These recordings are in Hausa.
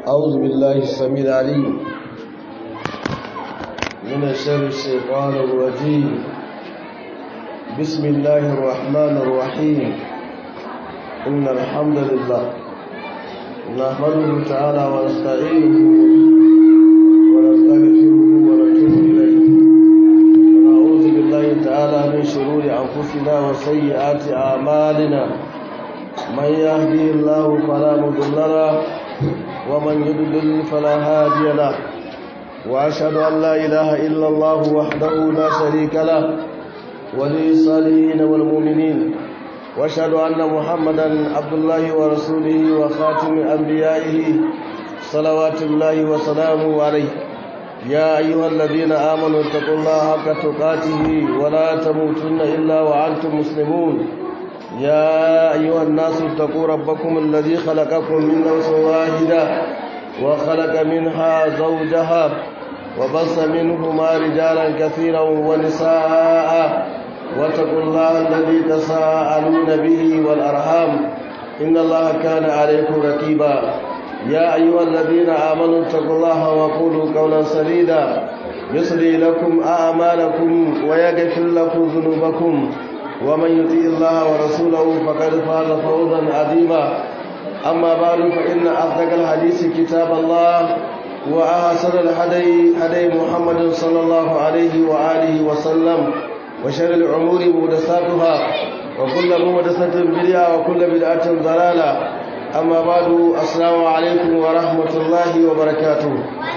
أعوذ بالله السميع العليم من الشر الشيطان الرجيم بسم الله الرحمن الرحيم إن الحمد لله نحمده تعالى ونستعينه ونستغفره ونتوب إليه ونعوذ بالله تعالى من شرور أنفسنا وسيئات أعمالنا من يهدي الله فلا مضل له ومن يضلل فلا هادي له واشهد ان لا اله الا الله وحده لا شريك له ولي الصالحين والمؤمنين واشهد ان محمدا عبد الله ورسوله وخاتم انبيائه صلوات الله وسلامه عليه يا ايها الذين امنوا اتقوا الله حق تقاته ولا تموتن الا وانتم مسلمون يا أيها الناس اتقوا ربكم الذي خلقكم من نفس واحدة وخلق منها زوجها وبص منهما رجالا كثيرا ونساء واتقوا الله الذي تساءلون به والأرحام إن الله كان عليكم رقيبا يا أيها الذين آمنوا اتقوا الله وقولوا قولا سديدا يصلي لكم أعمالكم ويغفر لكم ذنوبكم ومن يطيع الله ورسوله فقد فاز فوزا عظيما اما بعد فان اصدق الحديث كتاب الله واحسن الهدي هدي محمد صلى الله عليه واله وسلم وشر الامور محدثاتها وكل محدثه بدعه وكل بدعه ضلاله اما بعد السلام عليكم ورحمه الله وبركاته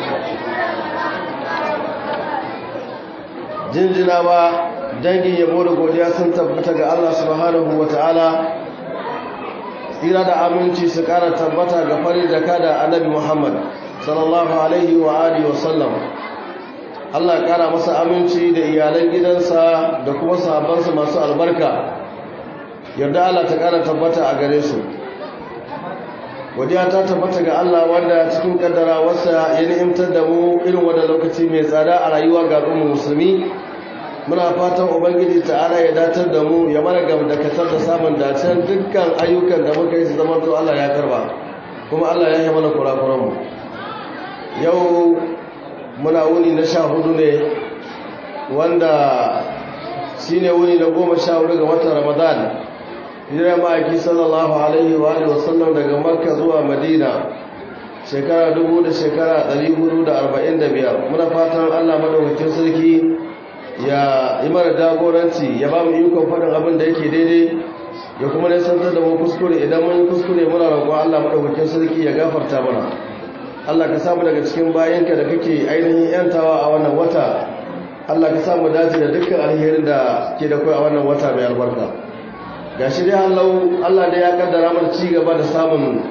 jinjinawa dangin yabo da godiya sun tabbata ga Allah subhanahu wata'ala tsira da aminci su kara tabbata ga farin jaka da annabi Muhammad sallallahu alaihi wa alihi wa sallam Allah kara masa aminci da iyalan gidansa da kuma sahabbansa masu albarka yarda Allah ta kara tabbata a gare su godiya ta tabbata ga Allah wanda cikin kaddara wasa ya ni'imtar da mu irin wannan lokaci mai tsada a rayuwa ga al'ummar musulmi muna fatan ubangiji ta'ala ya datar da mu ya mana gam da kasar da samun dacen dukkan ayyukan da muka yi su zama to Allah ya karba kuma Allah ya yi mana kurakuran mu yau muna wuni na sha hudu ne wanda shine wuni na goma sha hudu ga watan ramadan hijirar ma'aiki sallallahu alaihi wa alihi wasallam daga makka zuwa madina shekara dubu da shekara 445 muna fatan allah madaukakin sarki ya yi mana jagoranci ya ba mu ikon faɗin abin da yake daidai ya kuma nisantar da mu kuskure idan mun kuskure muna roƙon allah madaukakin sarki ya gafarta mana allah ka samu daga cikin bayanka da kake ainihin yantawa a wannan wata allah ka samu dace da dukkan alherin da ke da kai a wannan wata mai albarka ga shi dai hallau Allah da ya kaddara mana ci gaba da samun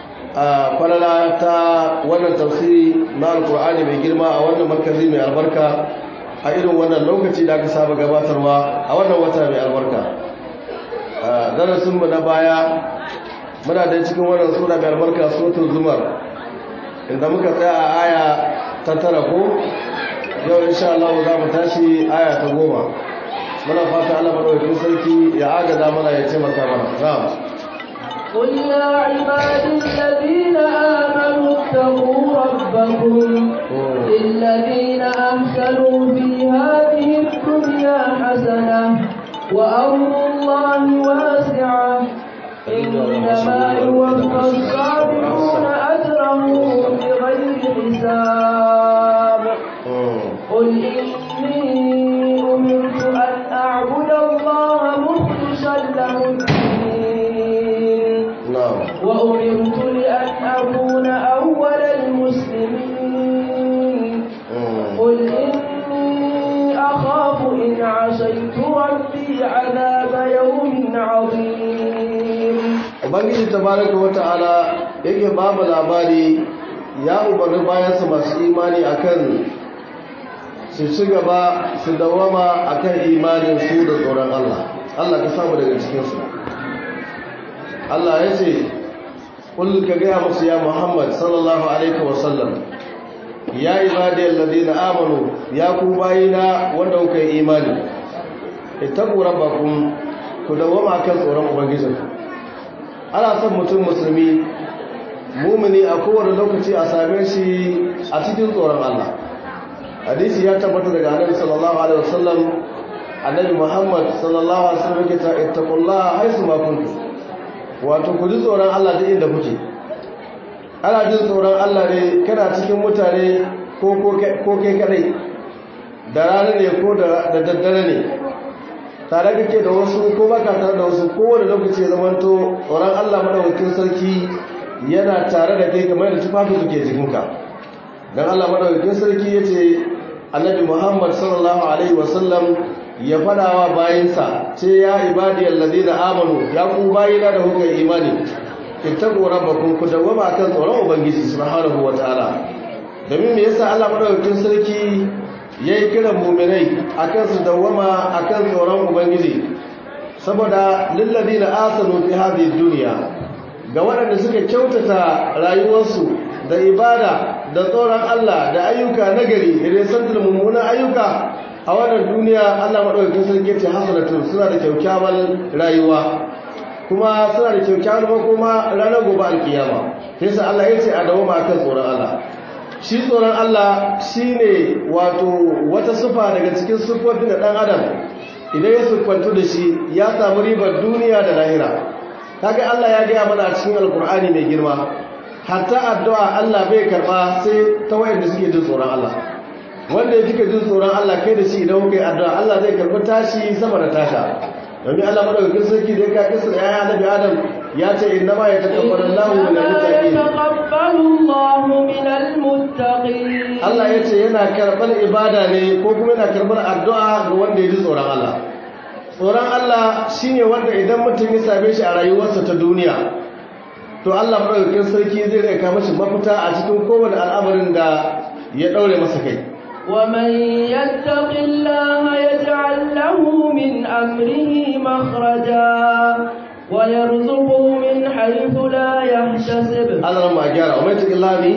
falala ta wannan tafsiri na alkur'ani mai girma a wannan markazi mai albarka a irin wannan lokaci da aka saba gabatarwa a wannan wata mai albarka darasinmu na baya muna da cikin wannan sura mai albarka sotun zumar inda muka tsaya a aya ta tara ko yau insha Allah za mu tashi aya ta goma muna fata Allah madaukakin sarki ya agaza mana ya ce maka mana na'am قل يا عبادي الذين آمنوا اتقوا ربكم للذين أحسنوا في هذه الدنيا حسنة وأرض الله واسعة إنما يوفى الصابرون أجرهم بغير حساب قل إني أمرت أن أعبد الله مخلصا له الدين نعم وأمرت لأن أكون أول المسلمين قل إني أخاف إن عصيت ربي عذاب يوم عظيم ubangiji tabaraka wata'ala yake ba mu labari ya umarni bayansa masu imani akan su ci gaba su dawama akan imanin su da tsoron Allah Allah ka samu daga cikinsu Allah ya ce kul ka gaya musu ya Muhammad sallallahu alaihi wasallam ya ibadiyal ladina amanu ya ku bayina wanda kuka yi imani ittaqu rabbakum ku dawama kan tsoron ubangijinku ana son mutum musulmi mumini a kowane lokaci a same shi a cikin tsoron Allah hadisi ya tabbata daga annabi sallallahu alaihi wasallam annabi Muhammad sallallahu alaihi wasallam yake ta ittaqullaha haisu ma kuntum wato ku ji tsoron Allah duk inda kuke ana jin tsoron Allah ne kana cikin mutane ko ko kai kadai da rana ne ko da daddare ne tare kake da wasu ko baka tare da wasu kowane lokaci ya zamanto tsoron Allah madaukakin sarki yana tare da kai kamar da tufafi suke jikinka dan Allah madaukakin sarki yace Annabi Muhammad sallallahu alaihi wasallam ya fadawa bayinsa ce ya ibadiyal ladina amanu ya ku bayina da kuka imani ittaqu rabbakum ku dawama kan tsoron ubangiji subhanahu wataala domin me yasa Allah madaukakin sarki yayi kiran mu'minai akan su dawama akan tsoron ubangiji saboda lil ladina asanu fi hadhihi dunya ga waɗanda suka kyautata rayuwarsu da ibada da tsoron Allah da ayyuka nagari da resantar mummunan ayyuka a wannan duniya Allah maɗaukakin sarki ce hasanatu suna da kyakkyawan rayuwa kuma suna da kyakkyawan makoma ranar gobe alkiyama sai sa Allah ya ce a dawo ma kan tsoron Allah shi tsoron Allah shine wato wata sufa daga cikin sufofin da ɗan adam idan ya siffantu da shi ya samu ribar duniya da lahira kaga Allah ya gaya mana a cikin alkur'ani mai girma hatta addu'a Allah bai karba sai ta wayanda suke jin tsoron Allah wanda yake jin tsoron Allah kai da shi idan kuka yi addu'a Allah zai karbi tashi sama da tasha domin Allah madaukakin sarki da ya ka kisa da yayin Annabi Adam ya ce inna ma yatakabbalu Allahu minal muttaqin Allah ya ce yana karɓar ibada ne ko kuma yana karɓar addu'a ga wanda ya ji tsoron Allah tsoron Allah shi ne wanda idan mutum ya same shi a rayuwarsa ta duniya to Allah maɗaukakin sarki zai rika mashi mafita a cikin kowane al'amarin da ya ɗaure masa kai ومن يتق الله يجعل له من أمره مخرجا ويرزقه من حيث لا يحتسب Allah ma gyara wa mai cikin lami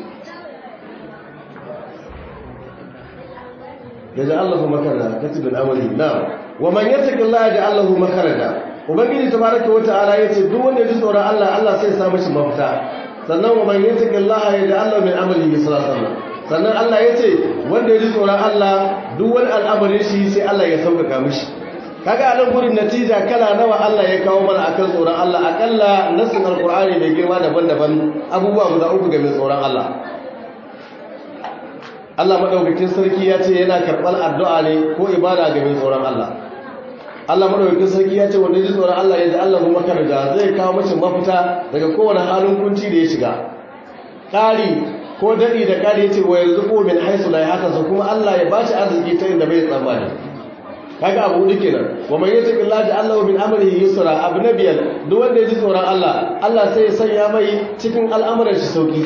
ya ji Allah makarada katibin amali na wa man yattaqi Allah ya ji Allah makarada ubangiji tabaraka wa ta'ala yace duk wanda ya ji tsoron Allah Allah sai ya sa mishi mafita sannan wa man yattaqi Allah ya ji Allah min amali sallallahu sannan Allah yace wanda ya ji tsoron Allah duk wani al'amarin shi sai Allah ya sauƙaƙa mishi kaga a nan gurin natija kala nawa Allah ya kawo mana akan tsoron Allah akalla nassin alqur'ani mai girma daban-daban abubuwa guda uku ga mai tsoron Allah Allah madaukakin sarki ya ce yana karɓar addu'a ne ko ibada ga mai tsoron Allah Allah madaukakin sarki ya ce wanda ji tsoron Allah ya ji Allah kuma karga zai kawo mace mafita daga kowane halin kunci da ya shiga ƙari ko daɗi da ƙari ya ce wa yanzu ko min haisu la haka su kuma Allah ya bashi arziki ta inda bai tsammani kaga abu hudu kenan wa man yattaqi Allah ja'ala min amrihi yusra abu nabiyal duk wanda ya ji tsoron Allah Allah sai ya sanya mai cikin al'amuran shi sauki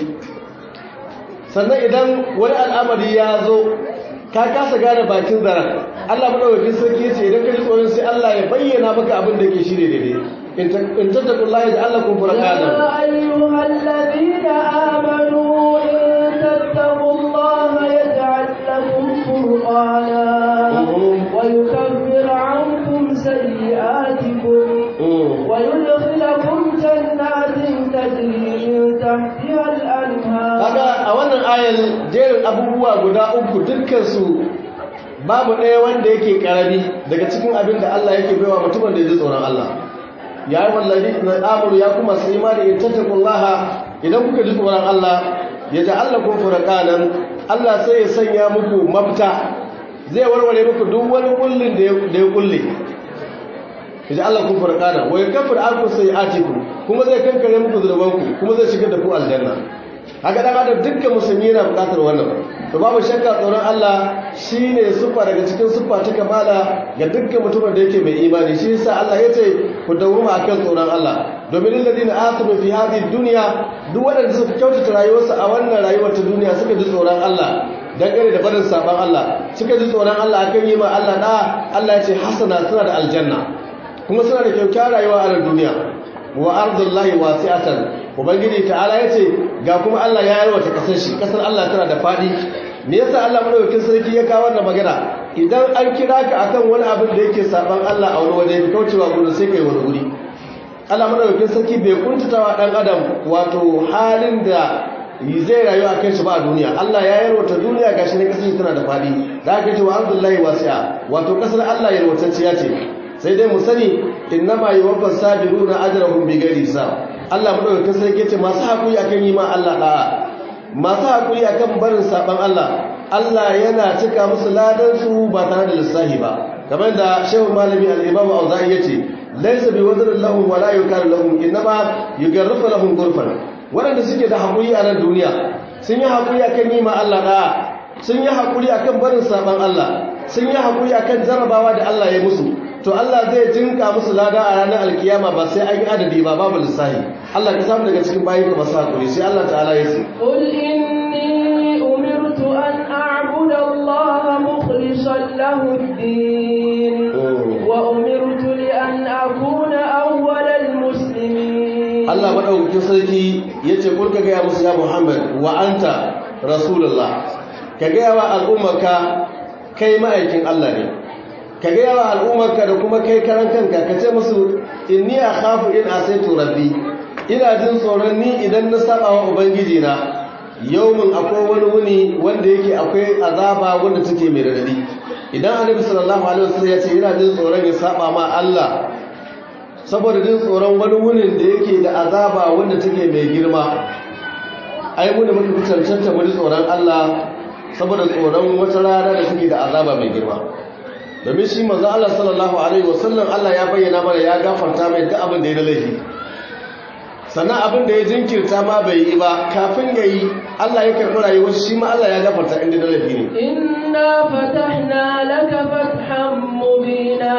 sannan idan wani al'amari ya zo ka kasa gane bakin zaren Allah madaukakin sarki yace idan ka ji tsoron sai Allah ya bayyana maka abin da yake shine daidai in tattaqullaha ja'alakum furqana يا أيها الذين آمنوا إن تتقوا الله يجعل لكم فرقانا ويكفر عنكم سيئاتكم ويدخلكم جنات تجري من تحتها الأنهار kaga a wannan ayar jerin abubuwa guda uku dukkan su babu ɗaya wanda yake karami daga cikin abin da Allah yake baiwa mutumin da ya ji tsoron Allah ya yi wallahi na amuru ya kuma su imani in tattakullaha idan kuka ji tsoron Allah ya ji Allah kun furakanan Allah sai ya sanya muku mafita zai warware muku duk wani kullin da ya kulle ya ji Allah kun furakanan wa ya kafir alku sai atiku kuma zai kankare muku zurbanku kuma zai shigar da ku aljanna haka dan adam dukkan musulmi yana bukatar wannan to babu shakka tsoron Allah shine sufa daga cikin sufa ta kamala ga dukkan mutumin da yake mai imani shi yasa Allah yace ku dawoma akan tsoron Allah domin alladina asanu fi hadhihi dunya duk wanda suka kyautata rayuwarsu a wannan rayuwar ta duniya suka ji tsoron Allah dangane da barin saban Allah suka ji tsoron Allah akan yi ma Allah da Allah yace hasana suna da aljanna kuma suna da kyakkyawar rayuwa a duniya wa ardullahi wasi'atan ubangiji ta'ala yace ga kuma Allah ya yarwata kasar shi kasar Allah tana da fadi me yasa Allah madaukakin sarki ya kawo wannan magana idan an kira ka akan wani abin da yake saban Allah a wani waje kaucewa gurin sai kai wani guri Allah madaukakin sarki bai kuntatawa dan adam wato halin da zai rayu a kai shi ba a duniya Allah ya yarwata duniya gashi ne kasar tana da fadi da aka ce wa Abdullahi wasi'a wato kasar Allah yarwatacciya ce sai dai mu sani innama yuwaffas sabiruna ajrahum bighairi hisab Allah madaukakin sarki ce masu hakuri akan yi ma Allah da'a masu hakuri akan barin saban Allah Allah yana cika musu ladan su ba tare da lissahi ba kamar da Shehu Malami al-Imam Auza'i yace laysa bi wazrin lahum wa la yukaru lahum innama yugarrifu lahum ghurfan waɗanda suke da haƙuri a nan duniya sun yi haƙuri a kan yi ma Allah ɗaya sun yi haƙuri a kan barin saɓon Allah sun yi haƙuri a kan jarabawa da Allah ya musu to Allah zai jinka musu lada a ranar alkiyama ba sai an yi adadi ba babu lissahi Allah ka samu daga cikin bayan ka masu haƙuri sai Allah ta'ala ya ce قل إني أمرت أن أعبد الله مخلصا له الدين وأمرت لأن أكون أول المسلمين Allah maɗaukakin sarki ya ce kulka gaya musu ya Muhammad wa anta Rasulullah ka gaya wa al'ummarka kai ma'aikin Allah ne ka gaya wa al'ummarka da kuma kai karan kanka ka ce musu inni akhafu in asaitu rabbi ina jin tsoron ni idan na saba wa ubangiji na yaumin akwai wani wuni wanda yake akwai azaba wanda take mai radadi idan annabi sallallahu alaihi wasallam ya ce ina jin tsoron ya saba ma Allah saboda jin tsoron wani wunin da yake da azaba wanda take mai girma ai mu da muka fi cancanta mu ji tsoron Allah saboda tsoron wata rana da take da azaba mai girma domin shi manzo Allah sallallahu alaihi wasallam Allah ya bayyana mana ya gafarta mai duk abin da ya laifi sannan abin da ya jinkirta ma bai yi ba kafin ya yi Allah ya karɓi rayuwar shi ma Allah ya gafarta inda da laifi ne إنا فتحنا لك فتحا مبينا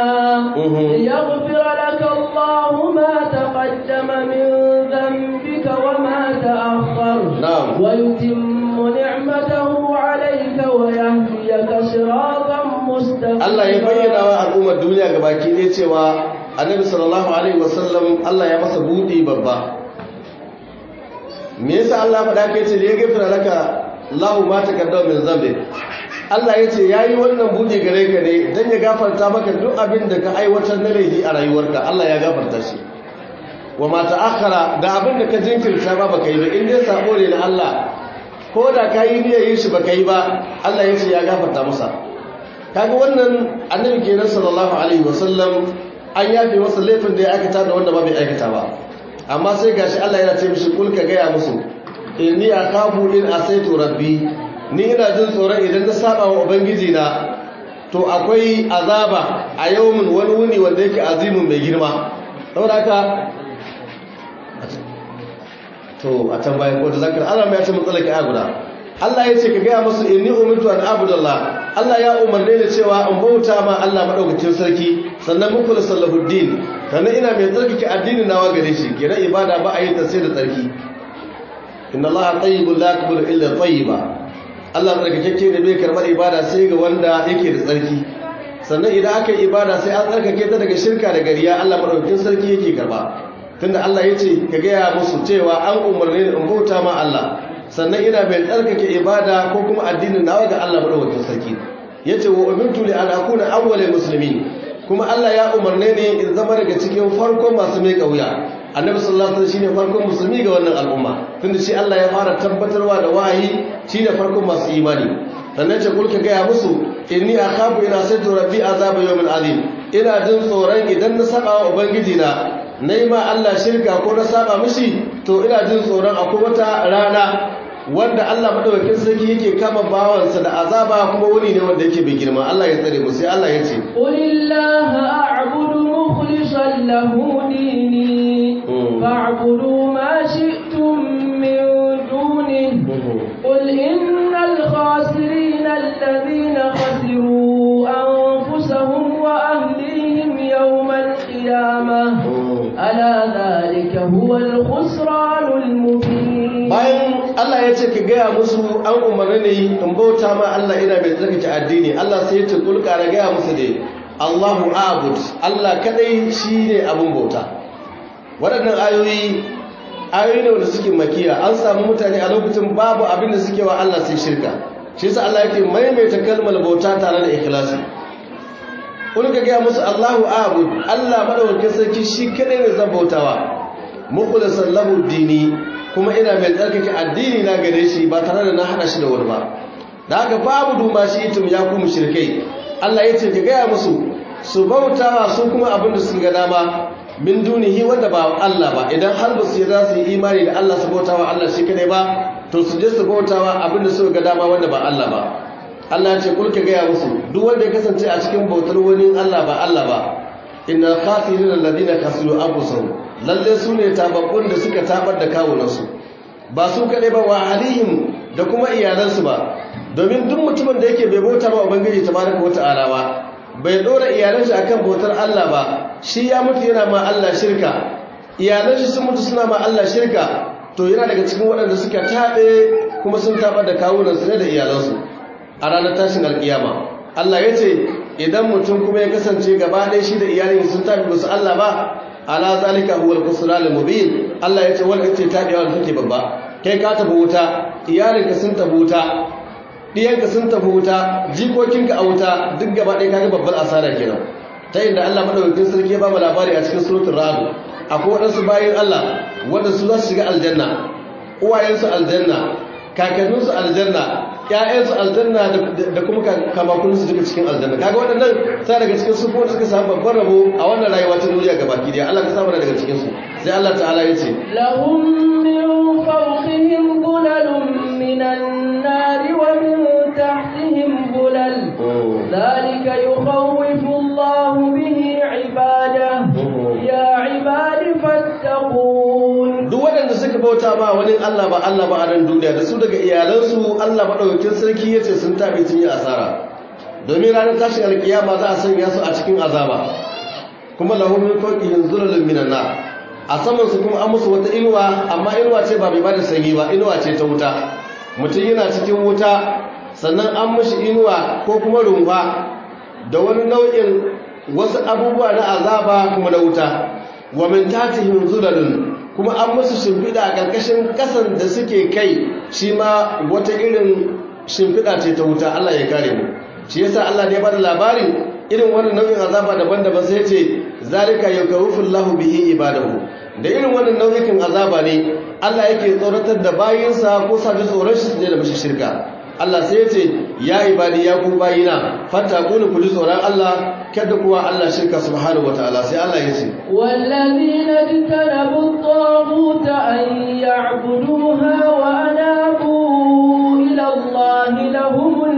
ليغفر لك الله ما تقدم من ذنبك وما تأخر نعم. ويتم نعمته عليك ويهديك صراطا مستقيما Allah ya bayyana wa al'ummar duniya gabaki ɗaya cewa annabi sallallahu alaihi wasallam Allah ya masa buɗi babba me yasa Allah faɗa ka yace ya gafara laka Allahu ma taqaddama min zambi Allah yace yayi wannan buɗe gare ka ne dan ya gafarta maka duk abin da ka aiwatar na laifi a rayuwarka Allah ya gafarta shi wa ma ta'akhkhara da abin da ka jinkirta ba baka yi ba in dai sabo ne na Allah ko da ka yi niyyar yin shi baka yi ba Allah yace ya gafarta masa kaga wannan annabi kenan sallallahu alaihi wasallam an yafe masa laifin da ya aikata da wanda ba bai aikata ba amma sai gashi Allah yana ce mishi kul ka gaya musu inni akafu in asaitu rabbi ni ina jin tsoron idan na saba wa ubangiji na to akwai azaba a yawmin wani wuni wanda yake azimin mai girma saboda haka to a can bayan ko da zakar Allah mai ya ce matsalaki a guda Allah ya ce ka gaya musu inni umirtu an abudallah Allah ya umarne ni cewa in bauta ma Allah madaukakin sarki sannan muku sallahuddin kana ina mai tsarkake addinin nawa gare shi kira ibada ba a yi ta sai da tsarki inna Allah tayyibun la yaqbalu illa tayyiba Allah tsarkake da bai karbar ibada sai ga wanda yake da tsarki sannan idan aka yi ibada sai an tsarkake ta daga shirka da gariya Allah madaukakin sarki yake karba tunda Allah ya ce ka gaya musu cewa an umarne ni in bauta ma Allah sannan ina mai tsarkake ibada ko kuma addinin nawa ga Allah madaukakin sarki yace wa umirtu li an akuna awwalal muslimin kuma Allah ya umarne ne in zama daga cikin farkon masu mai kauya annabi sallallahu alaihi wasallam shine farkon musulmi ga wannan al'umma tunda shi Allah ya fara tabbatarwa da wahayi shine farkon masu imani sannan ce kulka ga ya musu inni akhafu ina saytu rabbi azaba yawmin azim ina jin tsoron idan na saba wa ubangiji na nayi ma Allah shirka ko na saba mishi to ina jin tsoron akwai wata rana wanda Allah madaukakin sarki yake kama bawansa da azaba kuma wani ne wanda yake bai girma Allah ya tsare mu sai Allah ya ce qulillaha a'budu mukhlishan lahu dini fa'budu ma shi'tum min duni qul innal khasirina alladhina khasiru anfusahum wa ahlihim yawmal qiyamah ala dhalika huwa al-khusranul mubin bayan Allah ya ce ka gaya musu an umarni ne in bauta ma Allah ina mai tsarkake addini Allah sai ya ce kulka na gaya musu ne Allahu abud Allah kadai shine abun bauta waɗannan ayoyi ayoyi ne wanda suke makiya an samu mutane a lokacin babu abin da suke wa Allah sai shirka shi yasa Allah yake maimaita kalmar bauta tare da ikhlasi kun ka gaya musu Allahu a'bud Allah madaukakin sarki shi kadai ne zan bautawa mukhlisan lahu dini kuma ina mai tsarkake addini na gare shi ba tare da na hada shi da wani ba da haka babu duma shi itum ya ku mushrikai Allah yace ka gaya musu su bautawa su kuma abin da suka ga dama min dunihi wanda ba Allah ba idan har ba su yi za su yi imani da Allah su bautawa Allah shi kadai ba to su je su bautawa abin da suka ga dama wanda ba Allah ba Allah ya ce kulka gaya musu duk wanda ya kasance a cikin bautar wani Allah ba Allah ba inna khasirin alladhina khasiru anfusahum lalle su ne tababbun da suka tabar da kawunansu ba su kadai ba wa alihim da kuma iyalansu ba domin duk mutumin da yake bai bauta ba ubangiji tabaraka wata'ala ba bai dora iyalan shi akan bautar Allah ba shi ya mutu yana ma Allah shirka iyalan shi sun mutu suna ma Allah shirka to yana daga cikin waɗanda suka taɓe kuma sun tabar da kawunansu ne da iyalansu a ranar tashin alkiyama Allah ya ce idan mutum kuma ya kasance gaba ɗaya shi da iyalin sun tafi musu Allah ba ala zalika huwal khusranul mubin Allah ya ce wanda ce tabiwa da take babba kai ka tafi wuta iyalinka sun tafi wuta diyanka sun tafi wuta jikokinka a wuta duk gaba ɗaya kaga babbar asara kenan ta inda Allah madaukakin sarki ya ba mu labari a cikin suratul ra'd akwai waɗansu bayin Allah wanda su za su shiga aljanna uwayensu aljanna kakanninsu aljanna ƴaƴansu aljanna da kuma kamakunsu duka cikin aljanna kaga waɗannan sai daga cikin su kuma suka samu babban rabo a wannan rayuwa ta duniya gabaki daya Allah ka samu daga cikin su sai Allah ta'ala ya ce lahum min fawqihim bulalun minan nari wa min tahtihim bulal dhalika yukhawwifu Allah bihi ibadahu ya ibadi fattaqun duk waɗanda suka bauta ma wani Allah ba Allah ba a nan duniya da su daga iyalansu Allah maɗaukakin sarki ya ce sun taɓe sun yi asara domin ranar tashin alkiyama za a sanya su a cikin azaba kuma lahu min fawqihim zulalun minan nar a saman su kuma an musu wata inuwa amma inuwa ce ba mai bada sanyi ba inuwa ce ta wuta mutum yana cikin wuta sannan an mishi inuwa ko kuma rumfa da wani nau'in wasu abubuwa na azaba kuma na wuta wa min tatihim zulalun kuma an musu shimfiɗa a ƙarƙashin ƙasan da suke kai shi ma wata irin shimfiɗa ce ta wuta Allah ya kare mu shi yasa Allah ne ya bada labarin irin wannan nau'in azaba daban-daban sai ce zalika yakawfullahu bihi ibadahu da irin wannan nau'ikin azaba ne Allah yake tsoratar da bayinsa ko sa ji tsoron shi su je da mashi shirka Allah sai ya ce ya ibadi ya ku bayina fatakunu ku ji tsoron Allah kada kuwa Allah shirka subhanahu wataala sai Allah ya ce wallazina jtanabu at-taghut an ya'buduha wa anabu ila Allah lahumul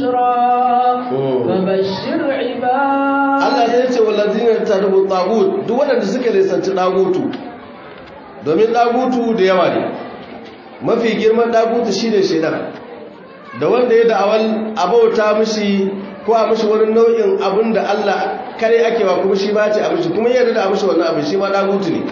bushra fabashshir ibad Allah sai ya ce wallazina jtanabu at-taghut duk wanda suka lisanci dagutu domin dagutu da yawa ne mafi girman dagutu shine shedan da wanda ya da'awal abauta mishi ko a mishi wani nau'in abin da Allah kare ake wa kuma shi ba ce a mishi kuma yadda da a mishi wannan abin shi ma dagutu ne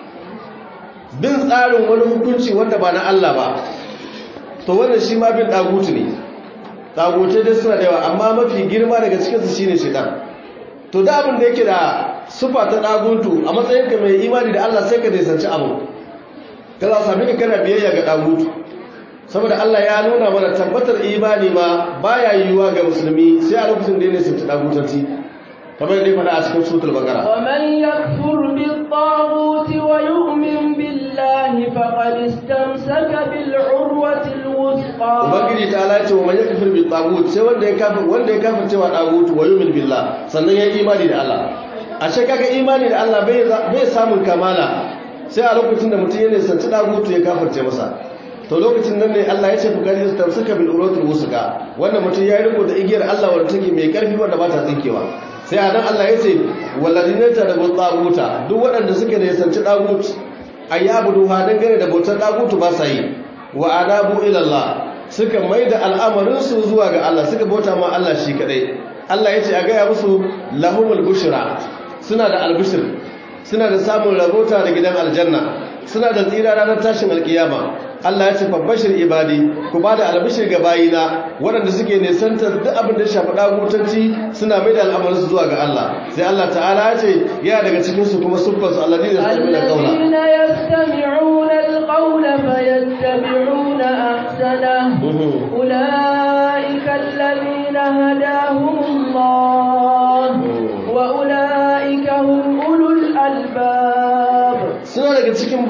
bin tsarin wani hukunci wanda ba na Allah ba to wannan shi ma bin dagutu ne dagutai dai suna da yawa amma mafi girma daga cikinsu shine shaitan to da abin da yake da sufa ta dagutu a matsayinka mai imani da Allah sai ka nisanci abu ka za sami ka kana biyayya ga dagutu saboda Allah ya nuna mana tabbatar imani ma baya yiwuwa ga musulmi sai a lokacin da ya nisanci dagutanci kamar yadda ya faɗa a cikin sutul bakara ومن يكفر بالطاغوت ويؤمن بالله فقد استمسك بالعروة الوثقى ubangiji ta ala ce wa man yakfir bi tagut sai wanda ya kafir wanda ya kafir cewa tagut wa yu'min billah sannan ya yi imani da Allah ashe kaga imani da Allah bai bai samun kamala sai a lokacin da mutum ya nisanci tagut ya kafirce masa to lokacin nan ne Allah ya ce fa kadi tamsaka bil urwatil wusqa wannan mutum ya riko da igiyar Allah wanda take mai karfi wanda ba ta tsinkewa sai a nan Allah ya ce walladina tadabu taguta duk waɗanda suka nisanci tagut ayyabudu ha dangane da bautar tagutu ba sa yi wa anabu ila Allah suka maida al'amarin su zuwa ga Allah suka bauta ma Allah shi kadai Allah ya ce a gaya musu lahumul bushra suna da albishir suna da samun rabota da gidan aljanna suna da tsira ranar tashin alkiyama Allah ya ce fabbashir ibadi ku bada albishir ga bayina waɗanda suke nisantar duk abin da shafi dagutanci suna mai da al'amarinsu zuwa ga Allah sai Allah ta'ala ya ce yana daga cikin su kuma subbas alladhina yastami'una qawla الذين يستمعون القول فيتبعون أحسنه أولئك الذين هداهم الله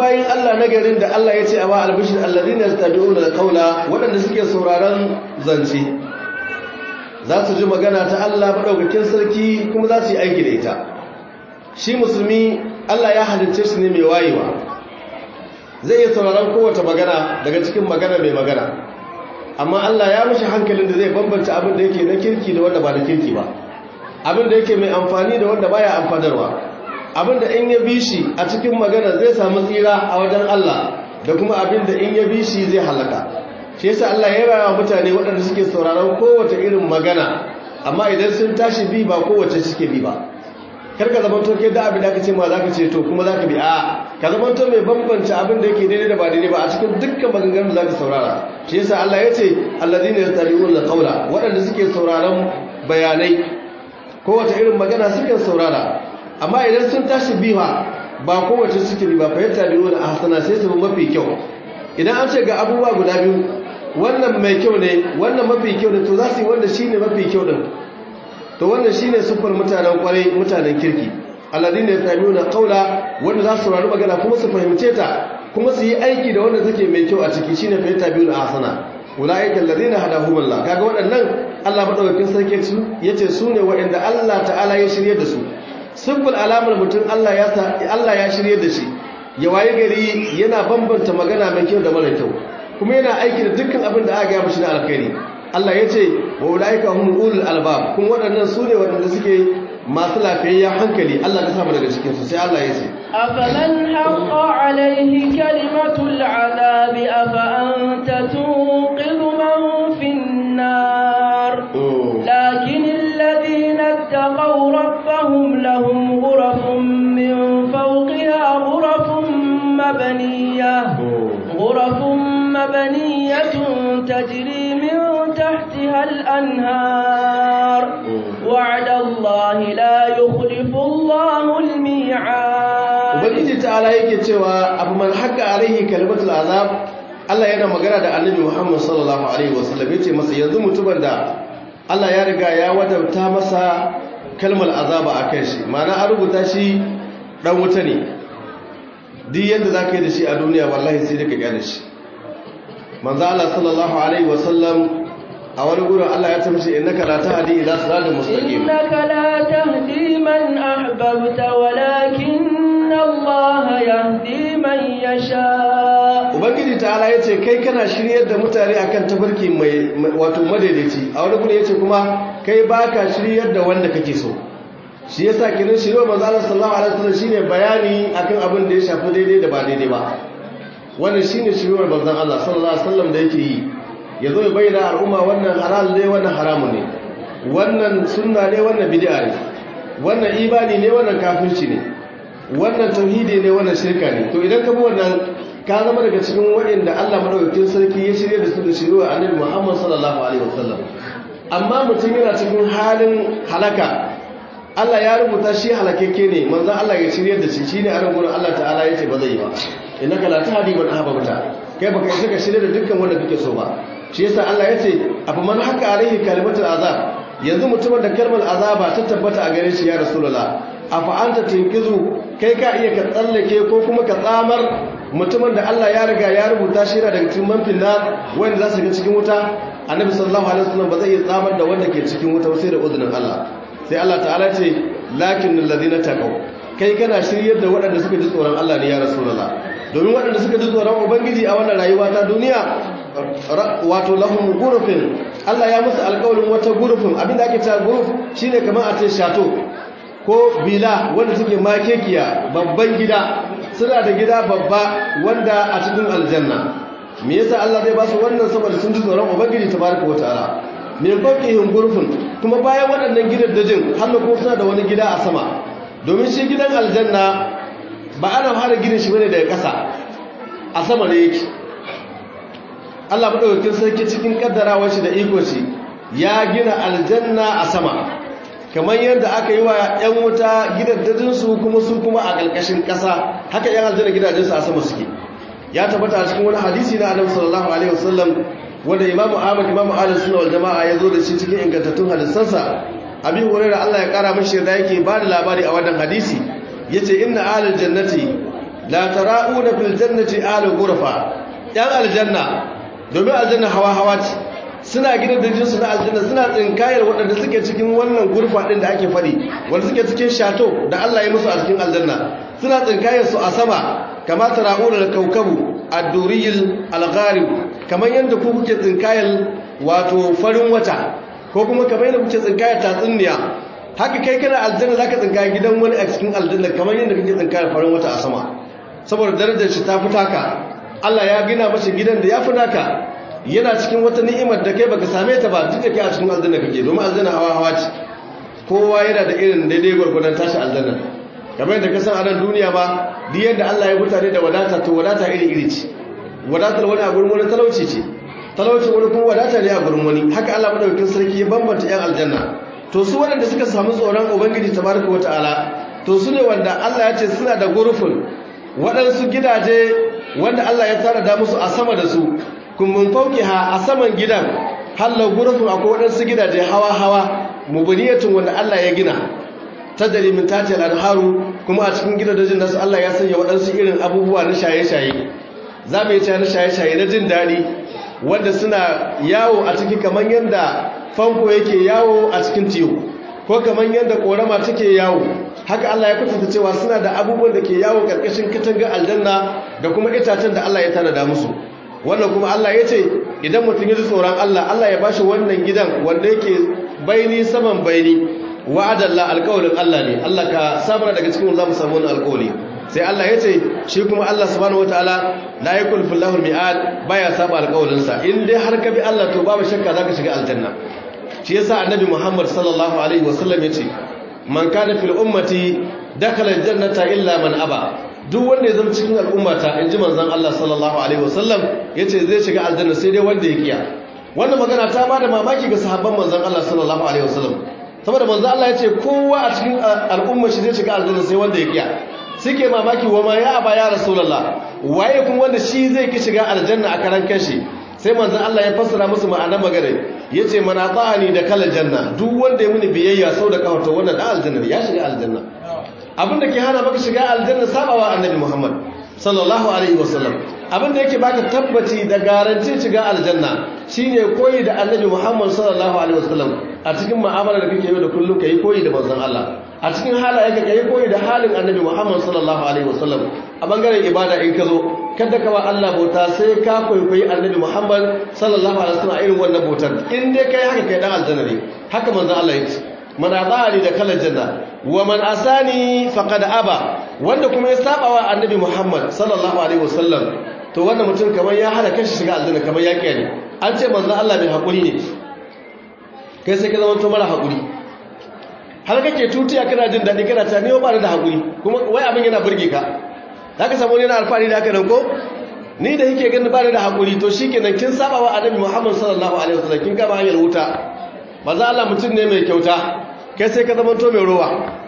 bayin Allah na garin da Allah ya ce a ba albishir allazina yastabi'una alqawla waɗanda suke sauraron zance za su ji magana ta Allah madaukakin sarki kuma za su yi aiki da ita shi musulmi Allah ya halicce shi ne mai wayewa zai iya sauraron kowace magana daga cikin magana mai magana amma Allah ya mishi hankalin da zai bambanta abin da yake na kirki da wanda ba da kirki ba abin da yake mai amfani da wanda baya amfanarwa abin da in ya bi shi a cikin magana zai samu tsira a wajen Allah da kuma abin da in ya bi shi zai halaka shi yasa Allah ya rawa mutane waɗanda suke sauraron kowace irin magana amma idan sun tashi bi ba kowace suke bi ba karka zama to kai da abin da aka ce ma za ka ce to kuma za ka bi a ka zama to mai bambanta abin da yake daidai da ba daidai ba a cikin dukkan maganganun da za ka saurara shi yasa Allah ya ce alladhina yastabi'una alqawla waɗanda suke sauraron bayanai kowace irin magana suke saurara amma idan sun tashi biwa ba kowace suke bi ba fa yattabi'una ahsana sai su mafi kyau idan an ce ga abubuwa guda biyu wannan mai kyau ne wannan mafi kyau ne to za su yi wanda shine mafi kyau din to wannan shine sufar mutanen kwarai mutanen kirki alladine yastami'una qawla wanda za su saurari magana kuma su fahimce ta kuma su yi aiki da wanda take mai kyau a ciki shine fa yattabi'una ahsana ulaika alladhina hadahumullah kaga waɗannan Allah madaukakin sarki su yace su ne waɗanda Allah ta'ala ya shirye da su sufur alamar mutum Allah ya Allah ya shirye da shi ya waye gari yana bambanta magana mai kyau da mara kyau kuma yana aiki da dukkan abin da aka gaya mishi na alkhairi Allah ya ce wa ulaika hum ulul albab kun waɗannan su ne waɗanda suke masu lafiyayyen hankali Allah ka samu daga cikin su sai Allah ya ce afaman haqqa alayhi kalimatul azab afa anta tunqidhu man fin nar lakin alladhina ittaqaw rabbahum lahum ghurafun min fawqiha ghurafun mabniyah ghurafun مبنية تجري من تحتها الأنهار وعد الله لا يخلف الله الميعاد ubangiji ta'ala yake cewa abu man haka alaihi kalimatul azab Allah yana magana da annabi Muhammad sallallahu alaihi wasallam yace masa yanzu mutumin da Allah ya riga ya wadauta masa kalmar azaba akan shi ma'ana an rubuta shi dan wuta ne duk yadda zaka yi da shi a duniya wallahi sai daga gane shi manzo Allah sallallahu alaihi wasallam a wani gurin Allah ya tamshi innaka la tahdi ila siratal mustaqim innaka la tahdi man ahbabta walakin Allah yahdi man yasha ubangiji ta'ala yace kai kana shiryar da mutane akan tabarki mai wato madaidaici a wani gurin yace kuma kai baka shiryar da wanda kake so shi yasa kiran shiryo manzo Allah sallallahu alaihi wasallam shine bayani akan abin da ya shafi daidai da ba daidai ba wannan shine shiryar manzon Allah sallallahu alaihi wasallam da yake yi yazo ya bayyana al'umma wannan halal ne wannan haramun ne wannan sunna ne wannan bid'a ne wannan ibani ne wannan kafirci ne wannan tauhidi ne wannan shirka ne to idan ka bi wannan ka zama daga cikin waɗanda Allah madaukakin sarki ya shirye da su da shiryar annabi Muhammad sallallahu alaihi wasallam amma mutum yana cikin halin halaka Allah ya rubuta shi halakeke ne manzon Allah ya shirye da shi shine a gurin Allah ta'ala yace ba zai yi ba innaka la tahdi man ahbabta kai baka isa ka shirye da dukkan wanda kake so ba shi yasa Allah yace afa man haka alaihi kalimatul azab yanzu mutumin da kalmar azaba ta tabbata a gare shi ya rasulullah afa anta tinkizu kai ka iya ka tsallake ko kuma ka tsamar mutumin da Allah ya riga ya rubuta shi yana daga cikin manfin na wanda za su ga cikin wuta annabi sallallahu alaihi wasallam ba zai iya tsamar da wanda ke cikin wuta sai da uzunin Allah sai Allah ta'ala ce lakin alladhina taqaw kai kana shiryar da waɗanda suka ji tsoron Allah ne ya rasulullah domin waɗanda suka ji tsoron ubangiji a wannan rayuwa ta duniya wato lahum gurufin Allah ya musu alƙawarin wata gurufin abinda ake cewa guruf shine kamar a ce shato ko bila wanda suke makekiya babban gida suna da gida babba wanda a cikin aljanna me yasa Allah zai ba su wannan saboda sun ji tsoron ubangiji tabaraka wataala me faqihim gurfin kuma bayan waɗannan gidaddajin har ko suna da wani gida a sama domin shi gidan aljanna ba ana fara ginin shi bane daga ƙasa a sama ne yake Allah madaukakin sarki cikin kaddarawar shi da iko shi ya gina aljanna a sama kamar yadda aka yi wa 'yan wuta gidaddajinsu kuma su kuma a ƙarƙashin ƙasa haka 'yan aljanna gidajensu a sama suke ya tabbata a cikin wani hadisi na annabi sallallahu alaihi wasallam wanda imamu ahmad imamu ahlus sunna wal jamaa ya zo da shi cikin ingantattun hadisansa abi hurairah Allah ya kara mashi da yake ba da labari a wannan hadisi yace inna ahlul jannati la tara'una fil jannati ahli ghurfa yan aljanna domin aljanna hawa hawa ce suna gidan da jinsu na aljanna suna tsinkayar waɗanda suke cikin wannan gurfa ɗin da ake faɗi wanda suke cikin shato da Allah ya musu a cikin aljanna suna tsinkayar su a sama kama tara'una da kaukabu ad-duriyil al-gharib kamar yadda ku kuke tsinkayar wato farin wata ko kuma kamar yadda kuke tsinkayar tatsuniya haka kai kana aljanna zaka tsinkaya gidan wani a cikin aljanna kamar yadda kake tsinkayar farin wata a sama saboda darajar shi ta fita ka Allah ya gina masa gidan da ya fi naka yana cikin wata ni'imar da kai baka same ta ba duk da kai a cikin aljanna kake domin aljanna hawa hawa ce kowa yana da irin daidai gwargwadon tashi aljanna kamar yadda ka san a nan duniya ba duk yadda Allah ya mutane da wadata to wadata iri iri ce wadatar wani a gurin wani talauci ce talauci wani kuma wadata ne a gurin wani haka Allah madaukakin sarki ya bambanta yan aljanna to su waɗanda suka samu tsoron ubangiji tabaraka wata'ala to su ne wanda Allah ya ce suna da gurufin waɗansu gidaje wanda Allah ya tara da musu a sama da su kumbin fauki ha a saman gidan hallar gurufin akwai waɗansu gidaje hawa-hawa mubuniyatun wanda Allah ya gina ta dalimin tati al'adharu kuma a cikin gidajen nasu Allah ya sanya waɗansu irin abubuwa na shaye-shaye za mu yi na shaye-shaye na jin daɗi wanda suna yawo a ciki kamar yadda fanko yake yawo a cikin tiyo ko kamar yadda ƙorama take yawo haka Allah ya kwatanta cewa suna da abubuwan da ke yawo ƙarƙashin katangar aljanna da kuma itacen da Allah ya tanada musu wannan kuma Allah ya ce idan mutum ya ji tsoron Allah Allah ya bashi wannan gidan wanda yake baini saman baini wa'adallah alƙawarin Allah ne Allah ka samar daga cikin za mu samu wannan alƙawari sai Allah ya ce shi kuma Allah subhanahu wataala la yakul fillahu mi'ad baya saba alƙawarin sa in dai har ka bi Allah to babu shakka zaka shiga aljanna shi yasa annabi Muhammad sallallahu alaihi wasallam yace man kana fil ummati dakhala aljannata illa man aba duk wanda ya zama cikin al'ummata inji manzon Allah sallallahu alaihi wasallam yace zai shiga aljanna sai dai wanda ya kiya wannan magana ta bada mamaki ga sahabban manzon Allah sallallahu alaihi wasallam saboda manzon Allah yace kowa a cikin al'ummar shi zai shiga aljanna sai wanda ya kiya suke mamaki wa ma ya aba ya rasulullah waye kuma wanda shi zai ki shiga aljanna a karan kanshi sai manzon Allah ya fassara musu ma'anar magana yace man ata'ani da kala janna duk wanda ya muni biyayya sau da kawato wannan da aljanna ya shiga aljanna abinda ke hana maka shiga aljanna sabawa annabi Muhammad sallallahu alaihi wasallam abinda yake baka tabbaci da garantin shiga aljanna shine koyi da annabi Muhammad sallallahu alaihi wasallam a cikin mu'amala da kake yi da kullum kai koyi da manzon Allah a cikin halayenka kai koyi da halin annabi Muhammad sallallahu alaihi wasallam a bangaren ibada in ka zo kada ka ba Allah bauta sai ka kwaikwayi annabi Muhammad sallallahu alaihi wasallam irin wannan bautar in dai kai haka kai dan aljanna ne haka manzon Allah ya ce man azani da kala janna wa man asani faqad aba wanda kuma ya saba wa annabi Muhammad sallallahu alaihi wasallam to wannan mutum kamar ya hana kanshi shiga aljanna kamar ya kiyaye an ce manzon Allah mai hakuri ne kai sai ka zama to mara hakuri har kake tutiya kana jin daɗi kana ta ne ba da hakuri kuma wai abin yana burge ka zaka samu ne na alfahari da haka nan ko ni da yake ganin ba da hakuri to shikenan kin saba wa annabi Muhammad sallallahu alaihi wasallam kin gaba hanyar wuta manzo Allah mutum ne mai kyauta kai sai ka zama to mai rowa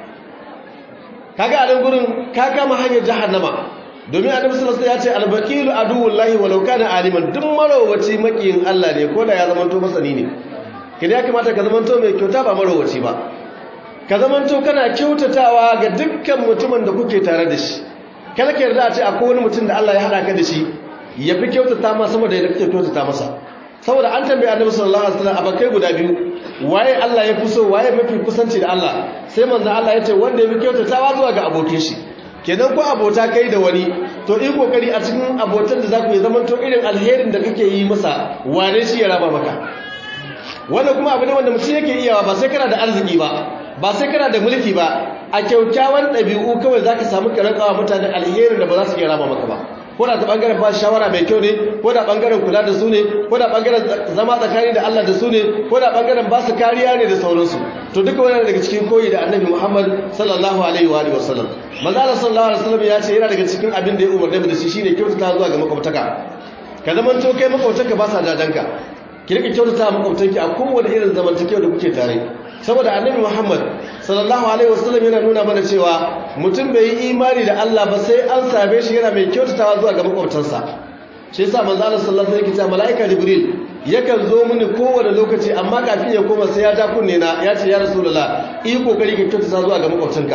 kaga a nan gurin ka kama hanyar jahannama domin annabi sallallahu alaihi wasallam ya ce al-baqilu aduwullahi walau kana aliman duk marowaci makiyin Allah ne ko da ya zama to masani ne kida ya kamata ka zama to mai kyauta ba marowaci ba ka zama to kana kyautatawa ga dukkan mutumin da kuke tare da shi kada ka yarda a ce akwai wani mutum da Allah ya hada ka da shi ya fi kyautata ma sama da yadda kake kyautata masa saboda an tambaye annabi sallallahu alaihi wasallam abakai guda biyu waye Allah ya fi so waye mafi kusanci da Allah sai manzo Allah ya ce wanda ya fi kyautatawa zuwa ga abokin shi kenan ko abota kai da wani to in kokari a cikin abotan da zaku yi zaman to irin alherin da kake yi masa wane shi ya raba maka wannan kuma abu ne wanda mutum yake iyawa ba sai kana da arziki ba ba sai kana da mulki ba a kyaukyawan ɗabi'u kawai zaka samu karakawa mutane alherin da ba za su iya raba maka ba ko da ta bangaren ba shawara mai kyau ne ko da bangaren kula da su ne ko da bangaren zama tsakani da Allah da su ne ko da bangaren ba su kariya ne da sauransu to duka wannan daga cikin koyi da Annabi Muhammad sallallahu alaihi wa alihi wasallam manzo Allah sallallahu alaihi wasallam ya ce yana daga cikin abin da ya umarne mu da shi shine kyautata zuwa ga makwabtaka ka zaman to kai makwabtanka ba sa jajanka ki rika kyautata makwabtanki a kowane irin zamantakewa da kuke tare saboda annabi Muhammad sallallahu alaihi wasallam yana nuna mana cewa mutum bai yi imani da Allah ba sai an same shi yana mai kyautatawa zuwa ga makwabtansa shi yasa manzo Allah sallallahu alaihi wasallam malaika jibril yakan zo mini kowane lokaci amma kafin ya koma sai ya ja kunne na ya ce ya rasulullah yi kokari ka kyautata zuwa ga makwabtanka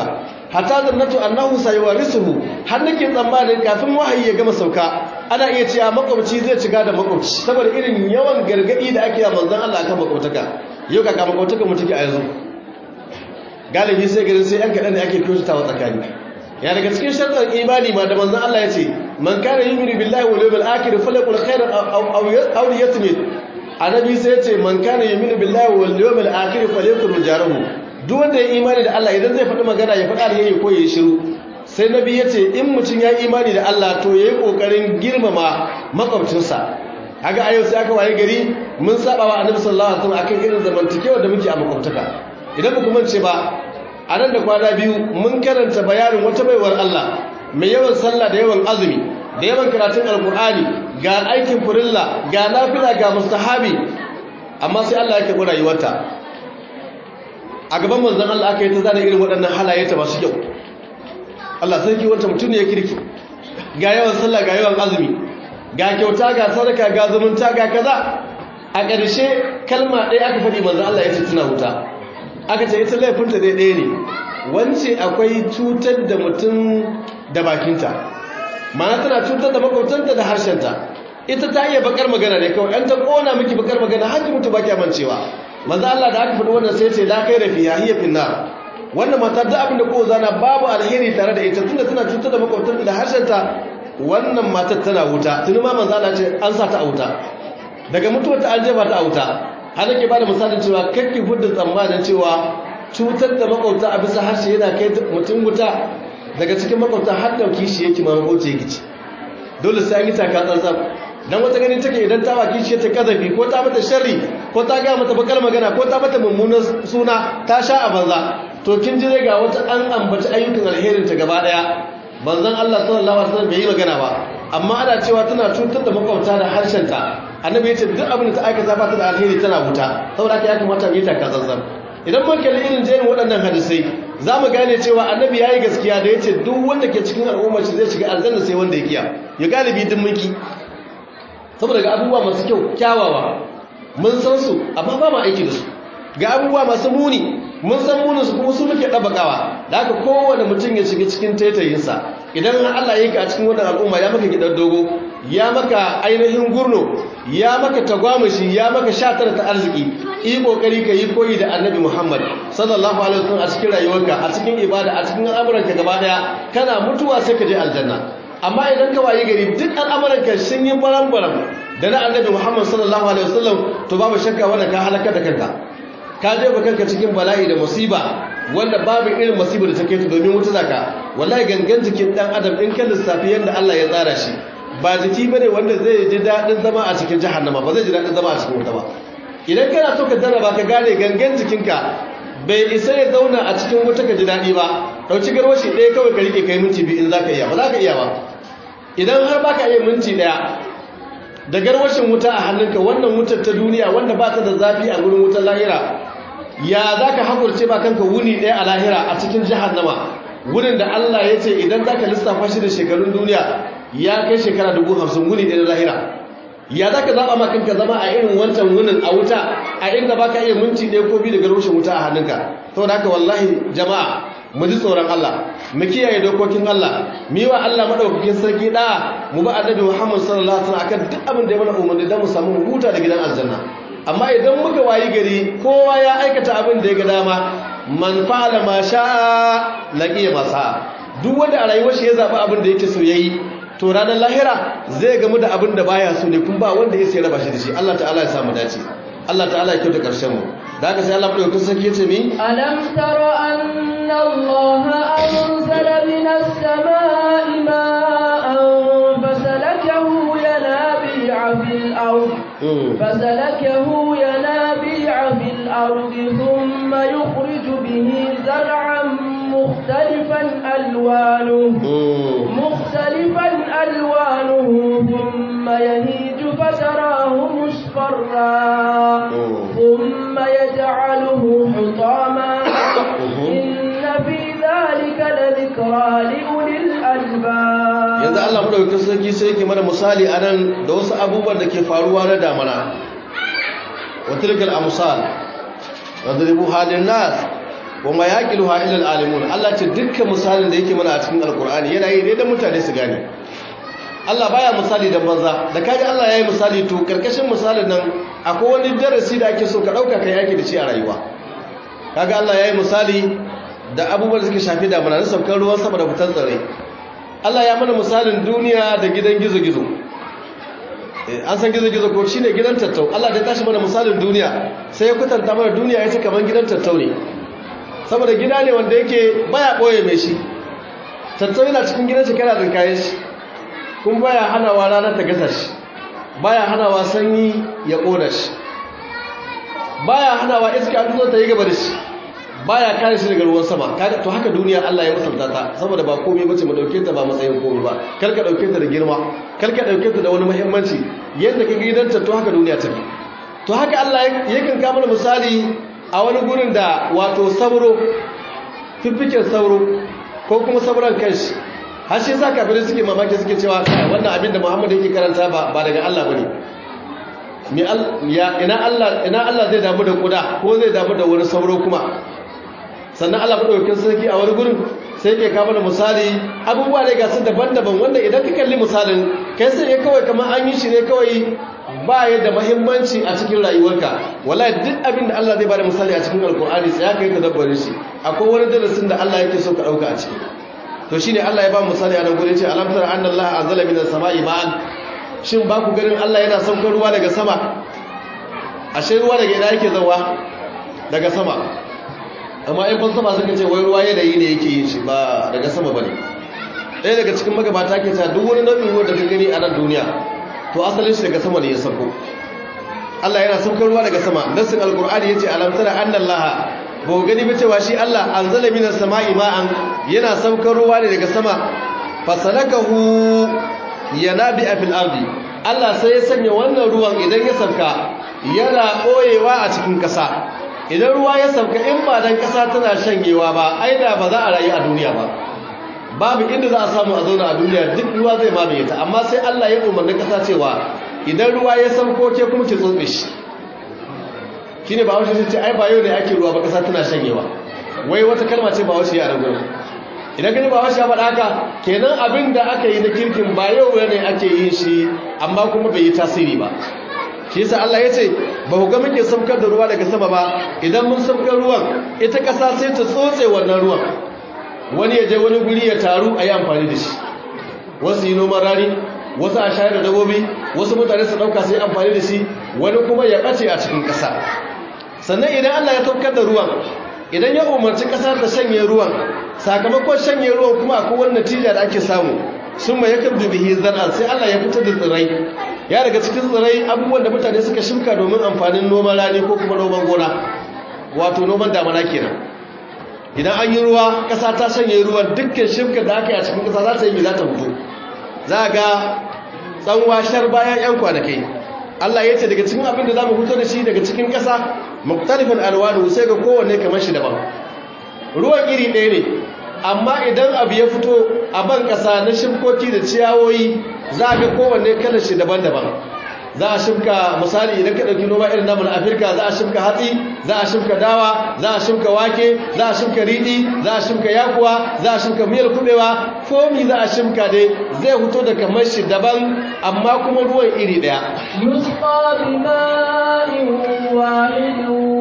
hatta zannatu annahu sayuwarisuhu har nake tsammanin kafin wahayi ya gama sauka ana iya cewa makwabci zai shiga da makwabci saboda irin yawan gargadi da ake yi manzon Allah akan makwabtaka yau ka kama makwabtaka mu take a yanzu galibi sai garin sai yan kaɗan da ake kyautatawa tsakani ya daga cikin shartar imani ma da manzon Allah ya ce man kana yu'minu billahi wal yawmil akhir falyaqul khairan aw aw yasmit annabi sai ya ce man kana yu'minu billahi wal yawmil akhir falyakul jarahu duk wanda ya imani da Allah idan zai faɗi magana ya faɗa alheri ko ya shiru sai nabi ya ce in mutum ya imani da Allah to yayi kokarin girmama makwabcinsa kaga a yau sai aka waye gari mun saba wa annabi sallallahu alaihi wasallam akan irin zamantakewa da muke a makwabtaka idan ba kuma ce ba a nan da kwana biyu mun karanta bayanin wata baiwar Allah mai yawan sallah da yawan azumi da yawan karatun alkur'ani ga aikin furilla ga nafila ga mustahabi amma sai Allah ya karɓi rayuwarta a gaban manzon Allah aka yi ta zana irin waɗannan halaye ta masu kyau Allah sarki wanta mutum ne ya kirki ga yawan sallah ga yawan azumi ga kyauta ga sadaka ga zumunta ga kaza a ƙarshe kalma ɗaya aka faɗi manzon Allah ya ce tuna wuta aka ce ita laifinta dai ɗaya ne wance akwai cutar da mutum da bakinta ma'ana tana cutar da makwabtanta da harshenta ita ta iya bakar magana ne kawai an ta kona miki bakar magana har ki mutu baki amincewa manzo Allah da aka faɗi wannan sai ce la kai rafiya hiya finnar wannan mata duk abin da ko zana babu alheri tare da ita tunda tana cutar da makwabtanta da harshenta wannan matar tana wuta tuni ma manzo Allah ce an sa ta a wuta daga mutuwar ta an jefa ta a wuta har nake bada misalin cewa kakki hudda tsammanin cewa cutar da makwabta a bisa harshe yana kai mutum wuta daga cikin makwabta har dauki shi yake ma makwabta yake ci dole sai an yi taka tsantsan dan wata ganin take idan ta waki shi ta kazafi ko ta mata sharri ko ta ga mata bakar magana ko ta mata mummunan suna ta sha a banza to kin ji ga wata an ambaci ayyukan alherin ta gaba daya banzan Allah sallallahu alaihi wasallam bai yi magana ba amma ana cewa tana cutar da makwabta da harshen ta annabi ya ce duk abin da ta aikata ba ta da alheri tana wuta saboda haka ya kamata mu yi taka tsantsan idan mun kalli irin jerin waɗannan hadisai za mu gane cewa annabi ya yi gaskiya da ya ce duk wanda ke cikin al'ummar shi zai shiga aljanna sai wanda ya kiya ya galibi duk mulki saboda ga abubuwa masu kyau kyawawa mun san su amma ba mu aiki da su ga abubuwa masu muni mun san munin su kuma su muke ɗabakawa da haka kowane mutum ya shiga cikin taitayinsa idan Allah ya yi ka a cikin wannan al'umma ya maka gidan dogo ya maka ainihin gurno ya maka tagwamashi ya maka shatar ta arziki yi kokari ka yi koyi da annabi muhammad sallallahu alaihi wasallam a cikin rayuwarka a cikin ibada a cikin al'amuranka gaba daya kana mutuwa sai ka je aljanna amma idan ka wayi gari duk al'amuranka sun yi baram-baram da na annabi muhammad sallallahu alaihi wasallam to babu shakka wanda ka halaka da kanka ka jefa kanka cikin bala'i da musiba wanda babu irin musibar da take ta domin wuta zaka wallahi gangan jikin dan adam in ka lissafi yanda Allah ya tsara shi ba jiki bane wanda zai ji dadin zama a cikin jahannama ba zai ji dadin zama a cikin wuta ba idan kana so ka jarraba ka gane gangan jikinka bai isa ya zauna a cikin wuta ka ji dadi ba dauki garwashi ɗaya kawai ka rike kai minti biyu in zaka iya ba zaka iya ba idan har baka iya minti ɗaya da garwashin wuta a hannunka wannan wutar ta duniya wanda ba ta da zafi a gurin wutar lahira ya za ka haƙurce ba kanka wuni ɗaya a lahira a cikin jahannama wurin da Allah ya ce idan za ka lissafa shi da shekarun duniya ya kai shekara dubu hamsin wuni ɗaya na lahira ya za ka zaɓa ma kanka zama a irin wancan wunin a wuta a inda ba ka iya minti ɗaya ko biyu da garwashin wuta a hannunka saboda haka wallahi jama'a mu ji tsoron Allah mu kiyaye dokokin Allah mu yi wa Allah madaukakin sarki da mu ba annabi Muhammad sallallahu alaihi wasallam akan duk abin da ya mana umarni dan mu samu huta da gidan aljanna amma idan muka wayi gari kowa ya aikata abin da ya ga dama man fa'ala ma sha'a laqiya ma sa'a duk wanda a rayuwar shi ya zaba abin da yake so yayi to ranar lahira zai gamu da abin da baya so ne kun ba wanda ya sai raba shi da shi Allah ta'ala ya samu dace Allah ta'ala ya kyauta karshen mu da haka sai Allah madaukakin sarki ya ce mi alam tara anna Allah anzala minas samaa'i ma'an fasalakahu yanabi'a fil ard fasalakahu yanabi'a fil ard thumma yukhriju bihi zar'an mukhtalifan alwanuhu mukhtalifan alwanuhu thumma yahiju fatarahu musfarra ثم يجعله حطاما إن في ذلك لذكرى لأولي الألباب yanzu Allah madaukakin sarki sai yake mana misali anan da wasu abubuwan da ke faruwa na damana wa tilkal amsal wadribu halin nas wa ma yaqiluha illa al-alimun Allah ce dukkan misalin da yake mana a cikin alqur'ani yana yi ne dan mutane su gane Allah baya misali da banza da kaji Allah yayi misali to karkashin misalin nan akwai wani darasi da ake so ka dauka kai yake da shi a rayuwa kaga Allah yayi misali da abubuwan da suke shafi damuna na saukar ruwan sama da fitar tsirrai Allah ya mana misalin duniya da gidan gizo-gizo an san gizo-gizo ko shine gidan tattau Allah da tashi mana misalin duniya sai ya kutanta mana duniya ita kamar gidan tattau ne saboda gida ne wanda yake baya boye mai shi tattau yana cikin gidan shi kana tsinkaye shi kuma baya hanawa ranar ta gasa shi baya hanawa sanyi ya kona shi baya hanawa iska an zo ta yi gaba da shi baya kare shi daga ruwan sama to haka duniya Allah ya mutunta ta saboda ba komai bace mu dauke ta ba matsayin komai ba kar ka dauke ta da girma kar ka dauke ta da wani muhimmanci yadda ka gidanta to haka duniya take to haka Allah yakan ka mana misali a wani gurin da wato sauro fifikin sauro ko kuma sauran kanshi har shi yasa kafirai suke mamaki suke cewa wannan abin da Muhammad yake karanta ba ba daga Allah bane mi ya ina Allah ina Allah zai damu da kuda ko zai damu da wani sauro kuma sannan Allah madaukakin sarki a wani gurin sai yake kawo mana misali abubuwa ne ga su daban-daban wanda idan ka kalli misalin kai sai ya kawai kamar an yi shi ne kawai ba ya da muhimmanci a cikin rayuwarka wallahi duk abin da Allah zai bada misali a cikin alkur'ani sai aka yi ka dabbarin shi akwai wani darasin da Allah yake so ka dauka a ciki to shine Allah ya ba misali a nan gurin ce alam tara anna Allah anzala minas sama'i ma'an shin ba ku ganin Allah yana saukar ruwa daga sama ashe ruwa daga ina yake zawa daga sama amma in falsafa suka ce wai ruwa yanayi ne yake yin shi ba daga sama bane ɗaya daga cikin magabata ke ta duk wani nau'in ruwa da ka gani a nan duniya to asalin shi daga sama ne ya sauko Allah yana saukar ruwa daga sama nassin alqur'ani yace alam tara anna Allah ba ku gani ba cewa shi Allah anzala minas sama'i ma'an yana saukar ruwa ne daga sama fasalakahu yanabi fil ardi Allah sai ya sanya wannan ruwan idan ya sauka yana koyewa a cikin ƙasa idan ruwa ya sauka in ba dan ƙasa tana shanyewa ba ai da ba za a rayu a duniya ba babu inda za a samu a zauna a duniya duk ruwa zai mamaye ta amma sai Allah ya umarni ƙasa cewa idan ruwa ya sauko ke kuma ki tsotse shi shine ba wasu ce ai ba yau ne ake ruwa ba ƙasa tana shanyewa wai wata kalma ce ba wasu ya ragu idan gani ba wasu ya faɗa haka kenan abin da aka yi na kirkin ba yau ne ake yin shi amma kuma bai yi tasiri ba shi yasa Allah ya ce ba ku ga muke saukar da ruwa daga sama ba idan mun saukar ruwan ita ƙasa sai ta tsotse wannan ruwan wani ya je wani guri ya taru a yi amfani da shi wasu yi noman rani wasu a shayar da dabobi wasu mutane su ɗauka su yi amfani da shi wani kuma ya ɓace a cikin ƙasa sannan idan Allah ya saukar da ruwan idan ya umarci ƙasa ta shanye ruwan sakamakon shanye ruwan kuma akwai wani natija da ake samu sun mai yakan dubihi zar'an sai Allah ya fitar da tsirrai ya daga cikin tsirrai abubuwan da mutane suka shimka domin amfanin noman rani ko kuma noman gona wato noman damana kenan idan an yi ruwa ƙasa ta shanye ruwan dukkan shimka da aka yi a cikin ƙasa za ta yi mai za ta fito za ga tsanwa shar bayan 'yan kwanakai Allah ya ce daga cikin abin da za mu fito da shi daga cikin ƙasa muktalifin alwanu sai ga kowanne kamar shi daban ruwan iri ɗaya ne amma idan abu ya fito a ban ƙasa na shimkoki da ciyawoyi za ga kowanne kalar shi daban-daban za a shimka misali idan ka ɗauki noma irin namun afirka za a shimka hatsi za a shimka dawa za a shimka wake za a shimka riɗi za a shimka yakuwa za a shimka miyar kuɓewa komi za a shimka dai zai fito da kamar shi daban amma kuma ruwan iri ɗaya يسقى بماء واحد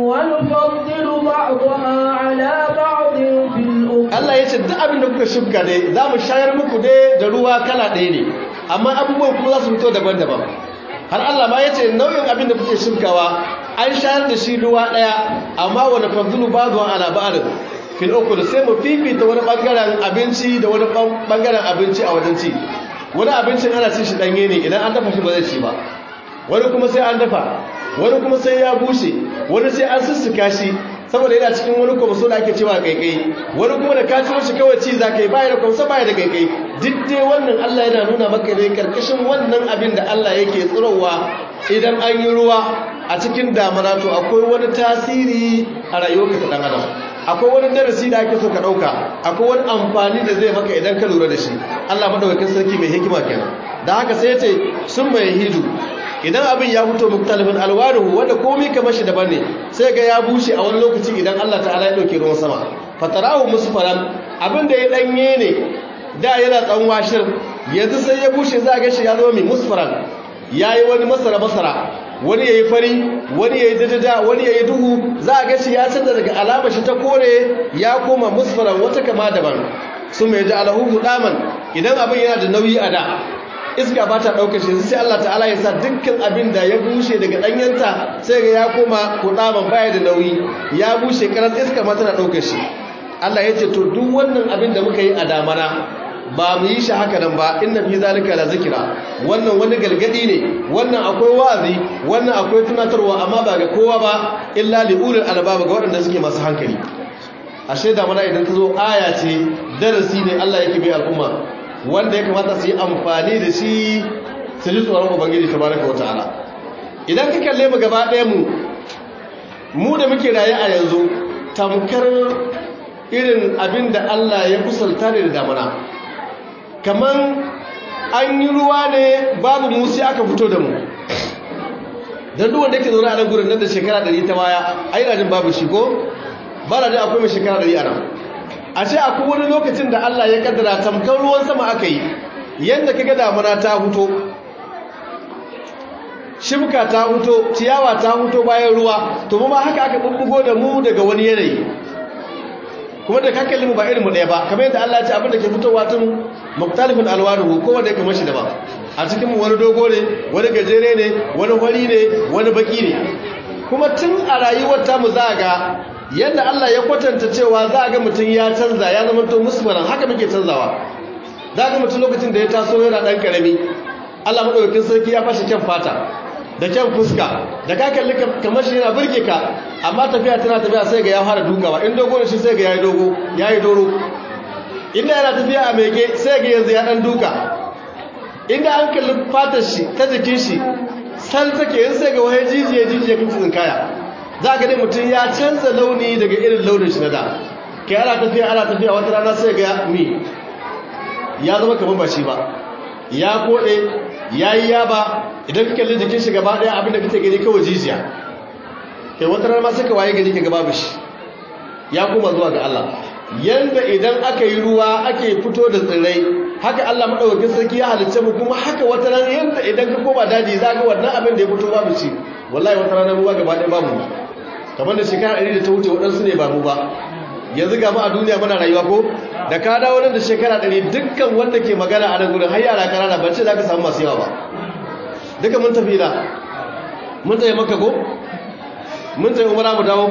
ونفضل بعضها على بعض في الأكل Allah ya ce duk abin da kuka shimka dai za mu shayar muku dai da ruwa kala ɗaya ne amma abubuwan kuma za su fito daban-daban har Allah ma ya ce nau'in abin da kuke shimkawa an shayar da shi ruwa ɗaya amma wani fadlu ba zuwa ala ba'ar fil ukul sai mu fifita wani bangaren abinci da wani bangaren abinci a wajen ci wani abincin ana cin shi ɗanye ne idan an dafa shi ba zai ci ba wani kuma sai an dafa wani kuma sai ya bushe wani sai an sussuka shi saboda yana cikin wani kwamso da ake cewa kaikai wani kuma da ka ciro shi kawai ci za ka yi baya da kwamso baya da kaikai duk dai wannan Allah yana nuna maka ne karkashin wannan abin da Allah yake tsirowa idan an yi ruwa a cikin damana to akwai wani tasiri a rayuwarka ta dan adam akwai wani darasi da ake so ka dauka akwai wani amfani da zai maka idan ka lura da shi Allah madaukakin sarki mai hikima kenan da haka sai ya ce sun mai hidu idan abin ya fito muktalifin alwanuhu wanda komai kamar shi daban ne sai ga ya bushe a wani lokaci idan Allah ta'ala ya dauke ruwan sama fatarahu musfaran abin da ya danye ne da yana tsan washir yanzu sai ya bushe za ga shi ya zama mai musfaran yayi wani masara masara wani yayi fari wani yayi dajada wani yayi duhu za ga shi ya canza daga alama shi ta kore ya koma musfaran wata kama daban sun mai ji alahu hudaman idan abin yana da nauyi a da iska ba ta ɗaukar shi sai Allah ta'ala ya sa dukkan abin da ya bushe daga ɗanyenta sai ga ya koma kuɗaman baya da nauyi ya bushe karar iska ma tana ɗaukar shi Allah ya ce to duk wannan abin da muka yi a damana ba mu yi shi haka nan ba inna fi zalika la zikira wannan wani galgadi ne wannan akwai wa'azi wannan akwai tunatarwa amma ba ga kowa ba illa li ulul albab ga waɗanda suke masu hankali ashe damana idan ta zo aya ce darasi ne Allah yake bai al'umma wanda ya kamata su yi amfani da shi su ji tsoron ubangiji ta baraka wata ala idan ka kalle mu gaba ɗaya mu mu da muke raye a yanzu tamkar irin abin da Allah ya kusalta ne da damana kamar an yi ruwa ne babu musi aka fito da mu don duwan da ke zaune a nan gurin nan da shekara ɗari ta baya a yi rajin babu shi ko ba rajin akwai mai shekara ɗari a nan a ce akwai wani lokacin da Allah ya kaddara tamkar ruwan sama aka yi yadda kaga damuna ta huto shimka ta huto ciyawa ta huto bayan ruwa to ma haka aka bubbugo da mu daga wani yanayi kuma da kakkalin mu ba irin mu ɗaya ba kamar yadda Allah ya ce abin da ke fitowa tun muktalifin alwanuhu ko wanda ya kamar shi daban a cikin mu wani dogo ne wani gajere ne wani fari ne wani baki ne kuma tun a rayuwar tamu za ga yadda Allah ya kwatanta cewa za a ga mutum ya canza ya zama to musmaran haka muke canzawa za ga mutum lokacin da ya taso yana ɗan ƙarami Allah maɗaukakin sarki ya fashe kyan fata da kyan fuska da ka kalli kamar shi yana burge ka amma tafiya tana tafiya sai ga ya fara dukawa in dogo da shi sai ga ya yi dogo ya yi doro inda yana tafiya a meke sai ga yanzu ya ɗan duka inda an kalli fatar shi ta jikin shi sal take yin sai ga wahai jijiye jijiye kan cikin kaya za ka ne mutum ya canza launi daga irin launin shi na da kai ana tafiya ana tafiya wata rana sai ga mi ya zama kamar ba shi ba ya koɗe ya yi yaba idan ka kalli jikin shi gaba ɗaya abinda kake gani kawai jijiya kai wata rana sai ka waye gani ka gaba bishi ya koma zuwa ga Allah yanda idan aka yi ruwa ake fito da tsirrai haka Allah madaukakin sarki ya halicce mu kuma haka wata rana yanda idan ka koma daji za ga wannan abin da ya fito babu shi wallahi wata rana ruwa gaba ɗaya babu kamar da shekara ɗari da ta wuce waɗansu ne ba mu ba yanzu ga mu a duniya muna rayuwa ko da ka dawo nan da shekara ɗari dukkan wanda ke magana a nan gudun har yara ƙanana ban ce za ka samu masu yawa ba duka mun tafi da mun tsaye maka ko mun tsaye umara mu dawo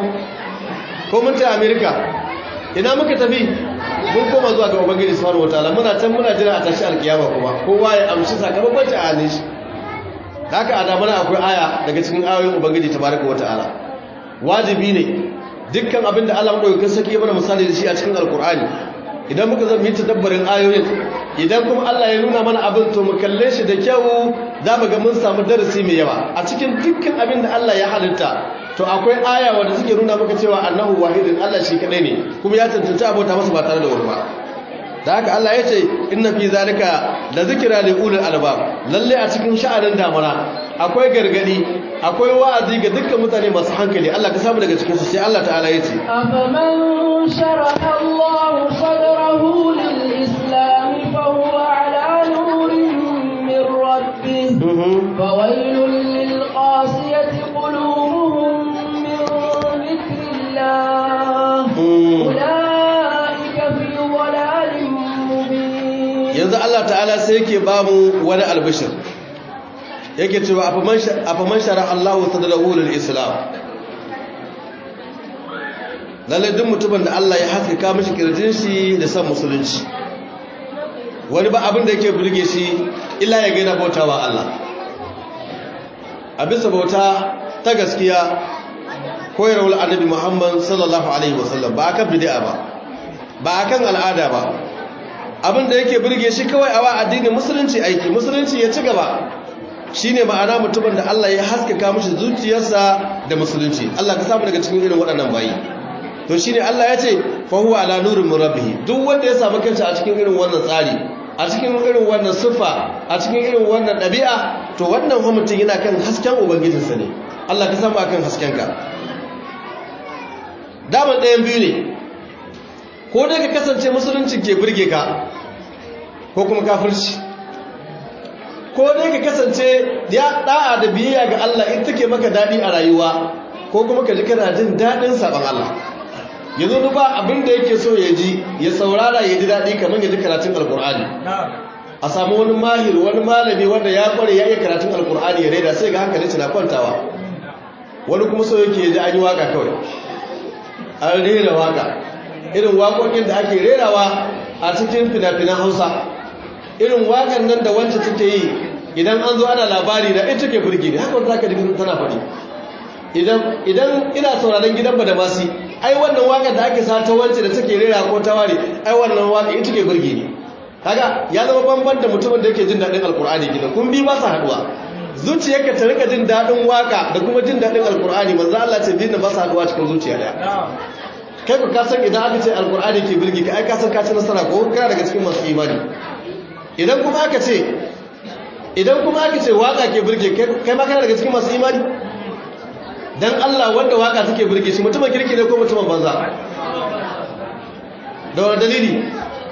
ko mun tsaye amerika ina muka tafi mun koma zuwa ga ubangiji subhanahu wataala muna can muna jira a tashi alkiyama kuma kowa ya amshi sakamakon ci a hannun shi haka a damana akwai aya daga cikin ayoyin ubangiji tabaraka wataala wajibi ne dukkan abin da Allah madaukakin sarki ya mana misali da shi a cikin alkur'ani idan muka zama yi tadabbarin ayoyin idan kuma Allah ya nuna mana abin to mu kalle shi da kyau za mu ga mun samu darasi mai yawa a cikin dukkan abin da Allah ya halitta to akwai aya wanda suke nuna maka cewa annahu wahidin Allah shi kadai ne kuma ya tantance abota masa ba tare da wani ba da haka Allah ya ce inna fi zalika la zikra li ulil albab lalle a cikin sha'anin damana akwai gargadi akwai wa'azi ga dukkan mutane masu hankali Allah ka samu daga cikin su sai Allah ta'ala ya ce afaman sharaha Allah sadrahu lil islam fa huwa ala nurin min rabbih fa waylun lil qasiyati qulubuhum min dhikrillah ulaika fi dhalalin mubin yanzu Allah ta'ala sai yake ba mu wani albishir yake cewa afaman shara Allah sadrahu lil islam lalle duk mutumin da Allah ya haskaka mishi kirjin shi da san musulunci wani ba abin da yake burge shi illa ya gaina bautawa Allah a bisa bauta ta gaskiya koyarwar annabi Muhammad sallallahu alaihi wasallam ba akan bid'a ba ba akan al'ada ba abin da yake burge shi kawai a wa addinin musulunci aiki musulunci ya ci gaba shine ma'ana mutumin da Allah ya haskaka mishi zuciyarsa da musulunci Allah ka samu daga cikin irin waɗannan bayi to shine Allah ya ce fa huwa ala nurin min rabbih duk wanda ya samu kansa a cikin irin wannan tsari a cikin irin wannan siffa a cikin irin wannan ɗabi'a to wannan mutum yana kan hasken ubangijinsa ne Allah ka samu akan haskenka daman ɗayan biyu ne ko dai ka kasance musulunci ke birge ka ko kuma kafirci ko dai ka kasance ya da'a da biyayya ga Allah in take maka daɗi a rayuwa ko kuma ka ji kana jin daɗin saban Allah yanzu duba abin da yake so ya ji ya saurara ya ji daɗi kamar ya ji karatun alkur'ani a samu wani mahir wani malami wanda ya kware ya iya karatun alkur'ani ya reda sai ga hankali na kwantawa wani kuma so yake ji an yi waka kawai an rera waka irin waƙoƙin da ake rerawa a cikin fina-finan hausa irin waƙan nan da wancan take yi idan an zo ana labari da ita ke burge ne haka za ka ji tana faɗi idan ina sauraron gidan ba da masi ai wannan waƙar da ake sa ta wance da take rera ko ta ware ai wannan waƙa ita ke burge ne kaga ya zama banban da mutumin da yake jin daɗin alkur'ani gidan kun bi ba su haɗuwa zuciyarka ta rika jin daɗin waka da kuma jin daɗin alkur'ani manzo Allah ce dinna ba su haɗuwa cikin zuciya daya kai ku kasan idan aka ce alkur'ani ke birgi ka ai kasan ka ci nasara ko kana daga cikin masu imani idan kuma aka ce idan kuma aka ce waka ke birge kai ma kana daga cikin masu imani dan Allah wanda waka take birge shi mutumin kirki ne ko mutumin banza da wani dalili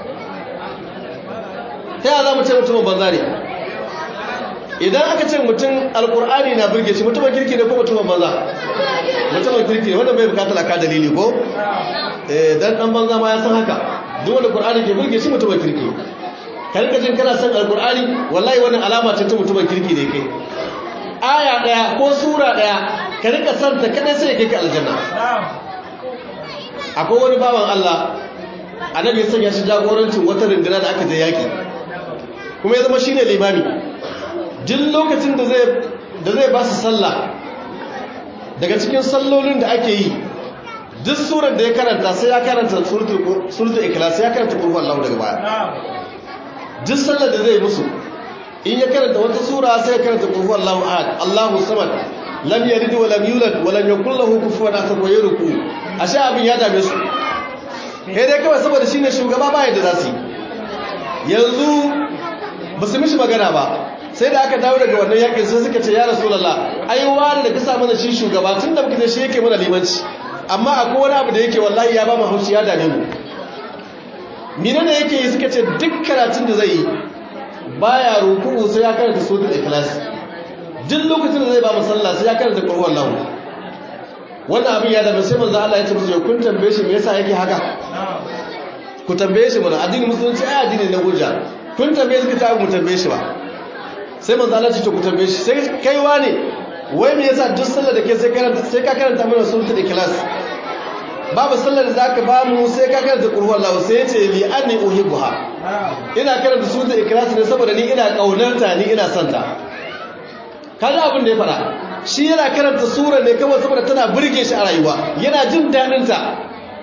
ta yaya za mu ce mutumin banza ne idan aka ce mutum alkur'ani na birge shi mutumin kirki ne ko mutumin banza mutumin kirki ne wanda bai bukatar aka dalili ko eh dan dan banza ma ya san haka duk wanda qur'ani ke birge shi mutumin kirki karka jin kana san alkur'ani wallahi wannan alama ce ta mutumin kirki ne kai aya daya ko sura daya ka rika san ta kada sai kai ka aljanna akwai wani bawan Allah annabi ya sanya shi jagorancin wata runduna da aka je yaki kuma ya zama shine limami duk lokacin da zai ba su sallah daga cikin sallolin da ake yi duk surar da ya karanta sai ya karanta suratul ikhlas ya karanta qur'an Allah daga baya duk sallar da zai musu in ya karanta wata sura sai ya karanta qur'an Allah ahad Allahu samad lam yalid wa lam yulad wa lam yakul lahu kufuwan ahad wa yurku ashe abin ya dame su kai dai kawai saboda shine shugaba ba yadda za su yi yanzu ba su mishi magana ba sai da aka dawo daga wannan yakin sai suka ce ya rasulullah ai wani da ka sa mana shi shugaba tun da muke da shi yake mana limanci amma akwai wani abu da yake wallahi ya ba mu haushi ya dame mu mine ne yake yi suka ce duk karatun da zai yi baya ruku'u sai ya karanta suratul ikhlas duk lokacin da zai ba mu sallah sai ya karanta qul huwallahu wannan abin ya dame sai manzo Allah ya ce musu kun tambaye shi me yasa yake haka ku tambaye shi mana addinin musulunci ai addini na hujja kun tambaye shi ta mu tambaye shi ba sai manzo Allah ce to ku tambaye shi sai kai wane wai me yasa duk sallar da ke sai karanta sai ka karanta mana suratul ikhlas babu sallar da zaka ba mu sai ka karanta qul huwallahu sai ya ce li anni uhibbuha ina karanta suratul ikhlas ne saboda ni ina kaunarta ni ina son ta kaga abin da ya fara shi yana karanta sura ne kawai saboda tana burge shi a rayuwa yana jin dadin ta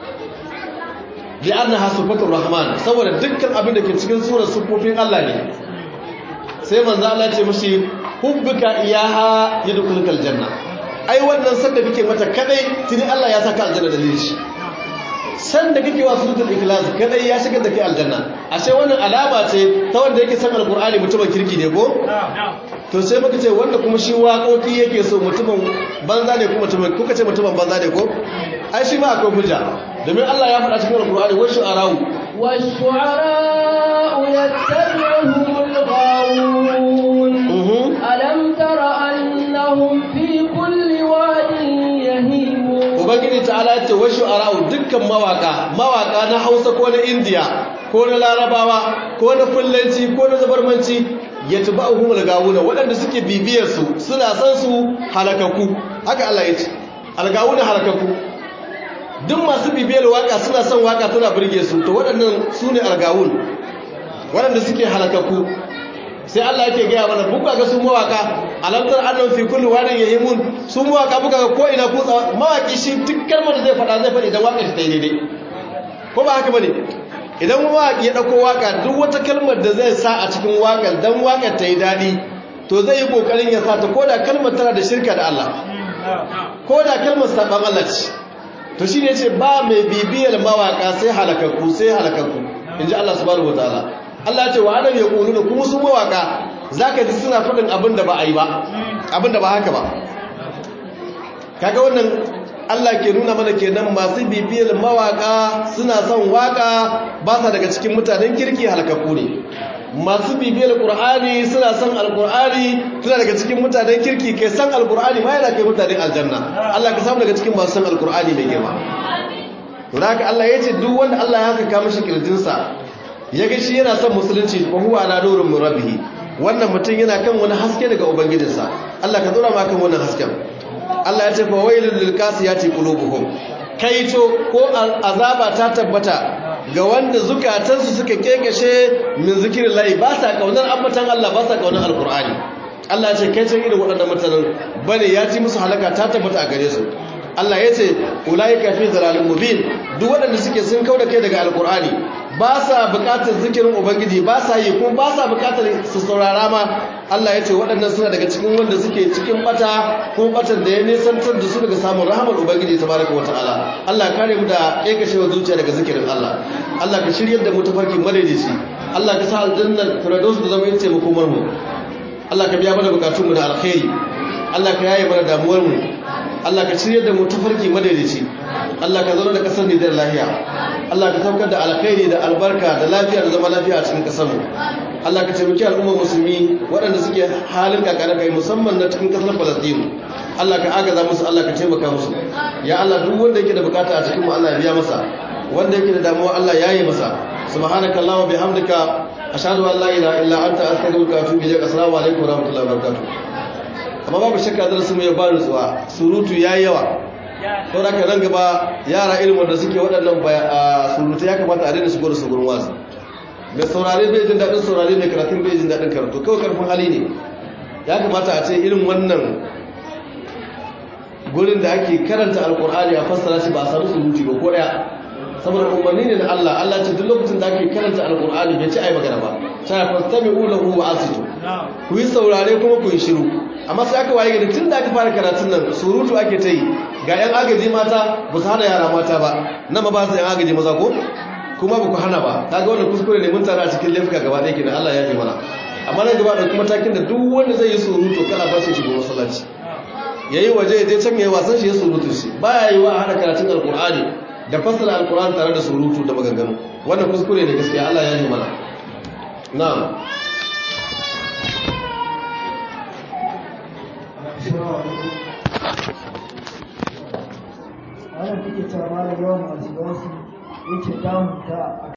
li annaha sifatur rahman saboda dukkan abin da ke cikin surar sufofin Allah ne sai manzo Allah ya ce mishi hubbuka iyaha yadkhulukal janna ai wannan san da kake mata kadai tuni Allah ya saka aljanna dalilin shi san da kake wa suratul ikhlas kadai ya shigar da kai aljanna ashe wannan alama ce ta wanda yake san alqur'ani mutumin kirki ne ko to sai muka ce wanda kuma shi waƙoƙi yake so mutumin banza ne kuma mutumin kuka ce mutumin banza ne ko ai shi ma akwai hujja domin Allah ya faɗa cikin alqur'ani wa shu'ara'u wa shu'ara'u yattabi'uhumul ghawun alam tara annahum fi kulli wadin yahimun ubangiji ta'ala ya ce wa shu'ara'u dukkan mawaka mawaka na Hausa ko na India ko na Larabawa ko na Fullanci ko na Zabarmanci yatba'uhum al-gawuna waɗanda suke bibiyar su suna san su halakaku haka Allah ya ce al-gawuna halakaku duk masu bibiyar waka suna son waka tana burge su to waɗannan su ne al-gawun waɗanda suke halakaku sai Allah yake gaya mana buka ga su mawaka alamtar annan fi kulli wadin yahimun su mawaka buka ga ko ina ku mawaki shi duk kalmar da zai faɗa zai faɗi idan waka ta yi daidai ko ba haka bane idan mawaki ya dauko waka duk wata kalmar da zai sa a cikin wakar dan wakar ta yi dadi to zai yi kokarin ya sa ta koda kalmar tana da shirka da Allah koda kalmar saban Allah ce to shine yace ba mai bibiyar mawaka sai halakakku sai halakakku inji Allah subhanahu wataala Allah ya ce wa adam yaquluna kuma su mawaka zaka ji suna faɗin abin da ba a yi ba abin da ba haka ba kaga wannan Allah ke nuna mana kenan masu bibiyar mawaka suna son waka ba sa daga cikin mutanen kirki halakakku ne masu bibiyar qur'ani suna son alqur'ani suna daga cikin mutanen kirki kai san alqur'ani ma yana kai mutanen aljanna Allah ka samu daga cikin masu san alqur'ani mai girma to haka Allah ya ce duk wanda Allah ya saka mishi kirjinsa ya ga shi yana son musulunci ko huwa ala nurun min rabbih wannan mutum yana kan wani haske daga ubangijinsa Allah ka tsora ma kan wannan hasken Allah ya ce fa wailul lil qasiyati qulubuhum kaito ko azaba ta tabbata ga wanda zukatansu suka kekeshe min zikrillahi ba sa kaunar ambatan Allah ba sa kaunar alqur'ani Allah ya ce kai can irin waɗannan mutanen bane ya ci musu halaka ta tabbata a gare su Allah ya ce ulaika fi dhalalin mubin duk waɗanda suke sun kauda kai daga alqur'ani ba sa buƙatar zikirin ubangiji ba sa yi kuma ba sa buƙatar su saurara ma Allah ya ce waɗannan suna daga cikin wanda suke cikin bata kuma batan da ya nisantar da su daga samun rahamar ubangiji tabaraka wa ta'ala Allah kare mu da kekashewa zuciya daga zikirin Allah Allah ka shiryar da mu tafarkin madaidaici Allah ka sa aljannar firdaus da zama yace mu komar mu Allah ka biya mana bukatun mu da alkhairi Allah ka yaye mana damuwar mu Allah ka shiryar da mu tafarki madaidaici Allah ka zauna da kasar ne da lafiya Allah ka saukar da alkhairi da albarka da lafiya da zama lafiya a cikin kasar mu Allah ka taimaki al'ummar musulmi waɗanda suke halin kakana kai musamman na cikin kasar Falastinu Allah ka agaza musu Allah ka taimaka musu ya Allah duk wanda yake da bukata a cikin mu Allah ya biya masa wanda yake da damuwa Allah ya yi masa subhanakallahumma bihamdika ashhadu an la ilaha illa anta astaghfiruka wa atubu ilaik assalamu alaikum wa rahmatullahi wa barakatuh amma babu shakka darasin mu ya ba nutsuwa surutu yayi yawa ko da nan gaba yara ilimin da suke waɗannan surutu ya kamata a daina shigo da su gurin wasu mai saurare bai jin daɗin saurare mai karatun bai jin daɗin karatu kawai karfin hali ne ya kamata a ce irin wannan gurin da ake karanta alkur'ani a fassara shi ba a samu surutu ba ko ɗaya saboda umarni ne na Allah Allah ce duk lokacin da ake karanta alkur'ani bai ci ai magana ba ta fastami'u lahu wa asitu ku yi saurare kuma ku yi shiru amma sai aka waye gari tun da aka fara karatun nan surutu ake ta yi ga yan agaji mata ba su hana yara mata ba nan ma ba su yan agaji maza ko kuma ba ku hana ba ta ga wannan kuskure ne mun tara a cikin laifuka gaba ɗaya kenan Allah ya fi mana amma nan gaba da kuma takin da duk wanda zai yi surutu kana ba shi shigo masallaci yayi waje ya je can yayi wasan shi ya surutu shi baya yi wa a hana karatun alqur'ani da fassara alqur'ani tare da surutu da maganganu wannan kuskure ne gaskiya Allah ya yi mana na'am wannan take cewa malam yawan masu wasu yake damunta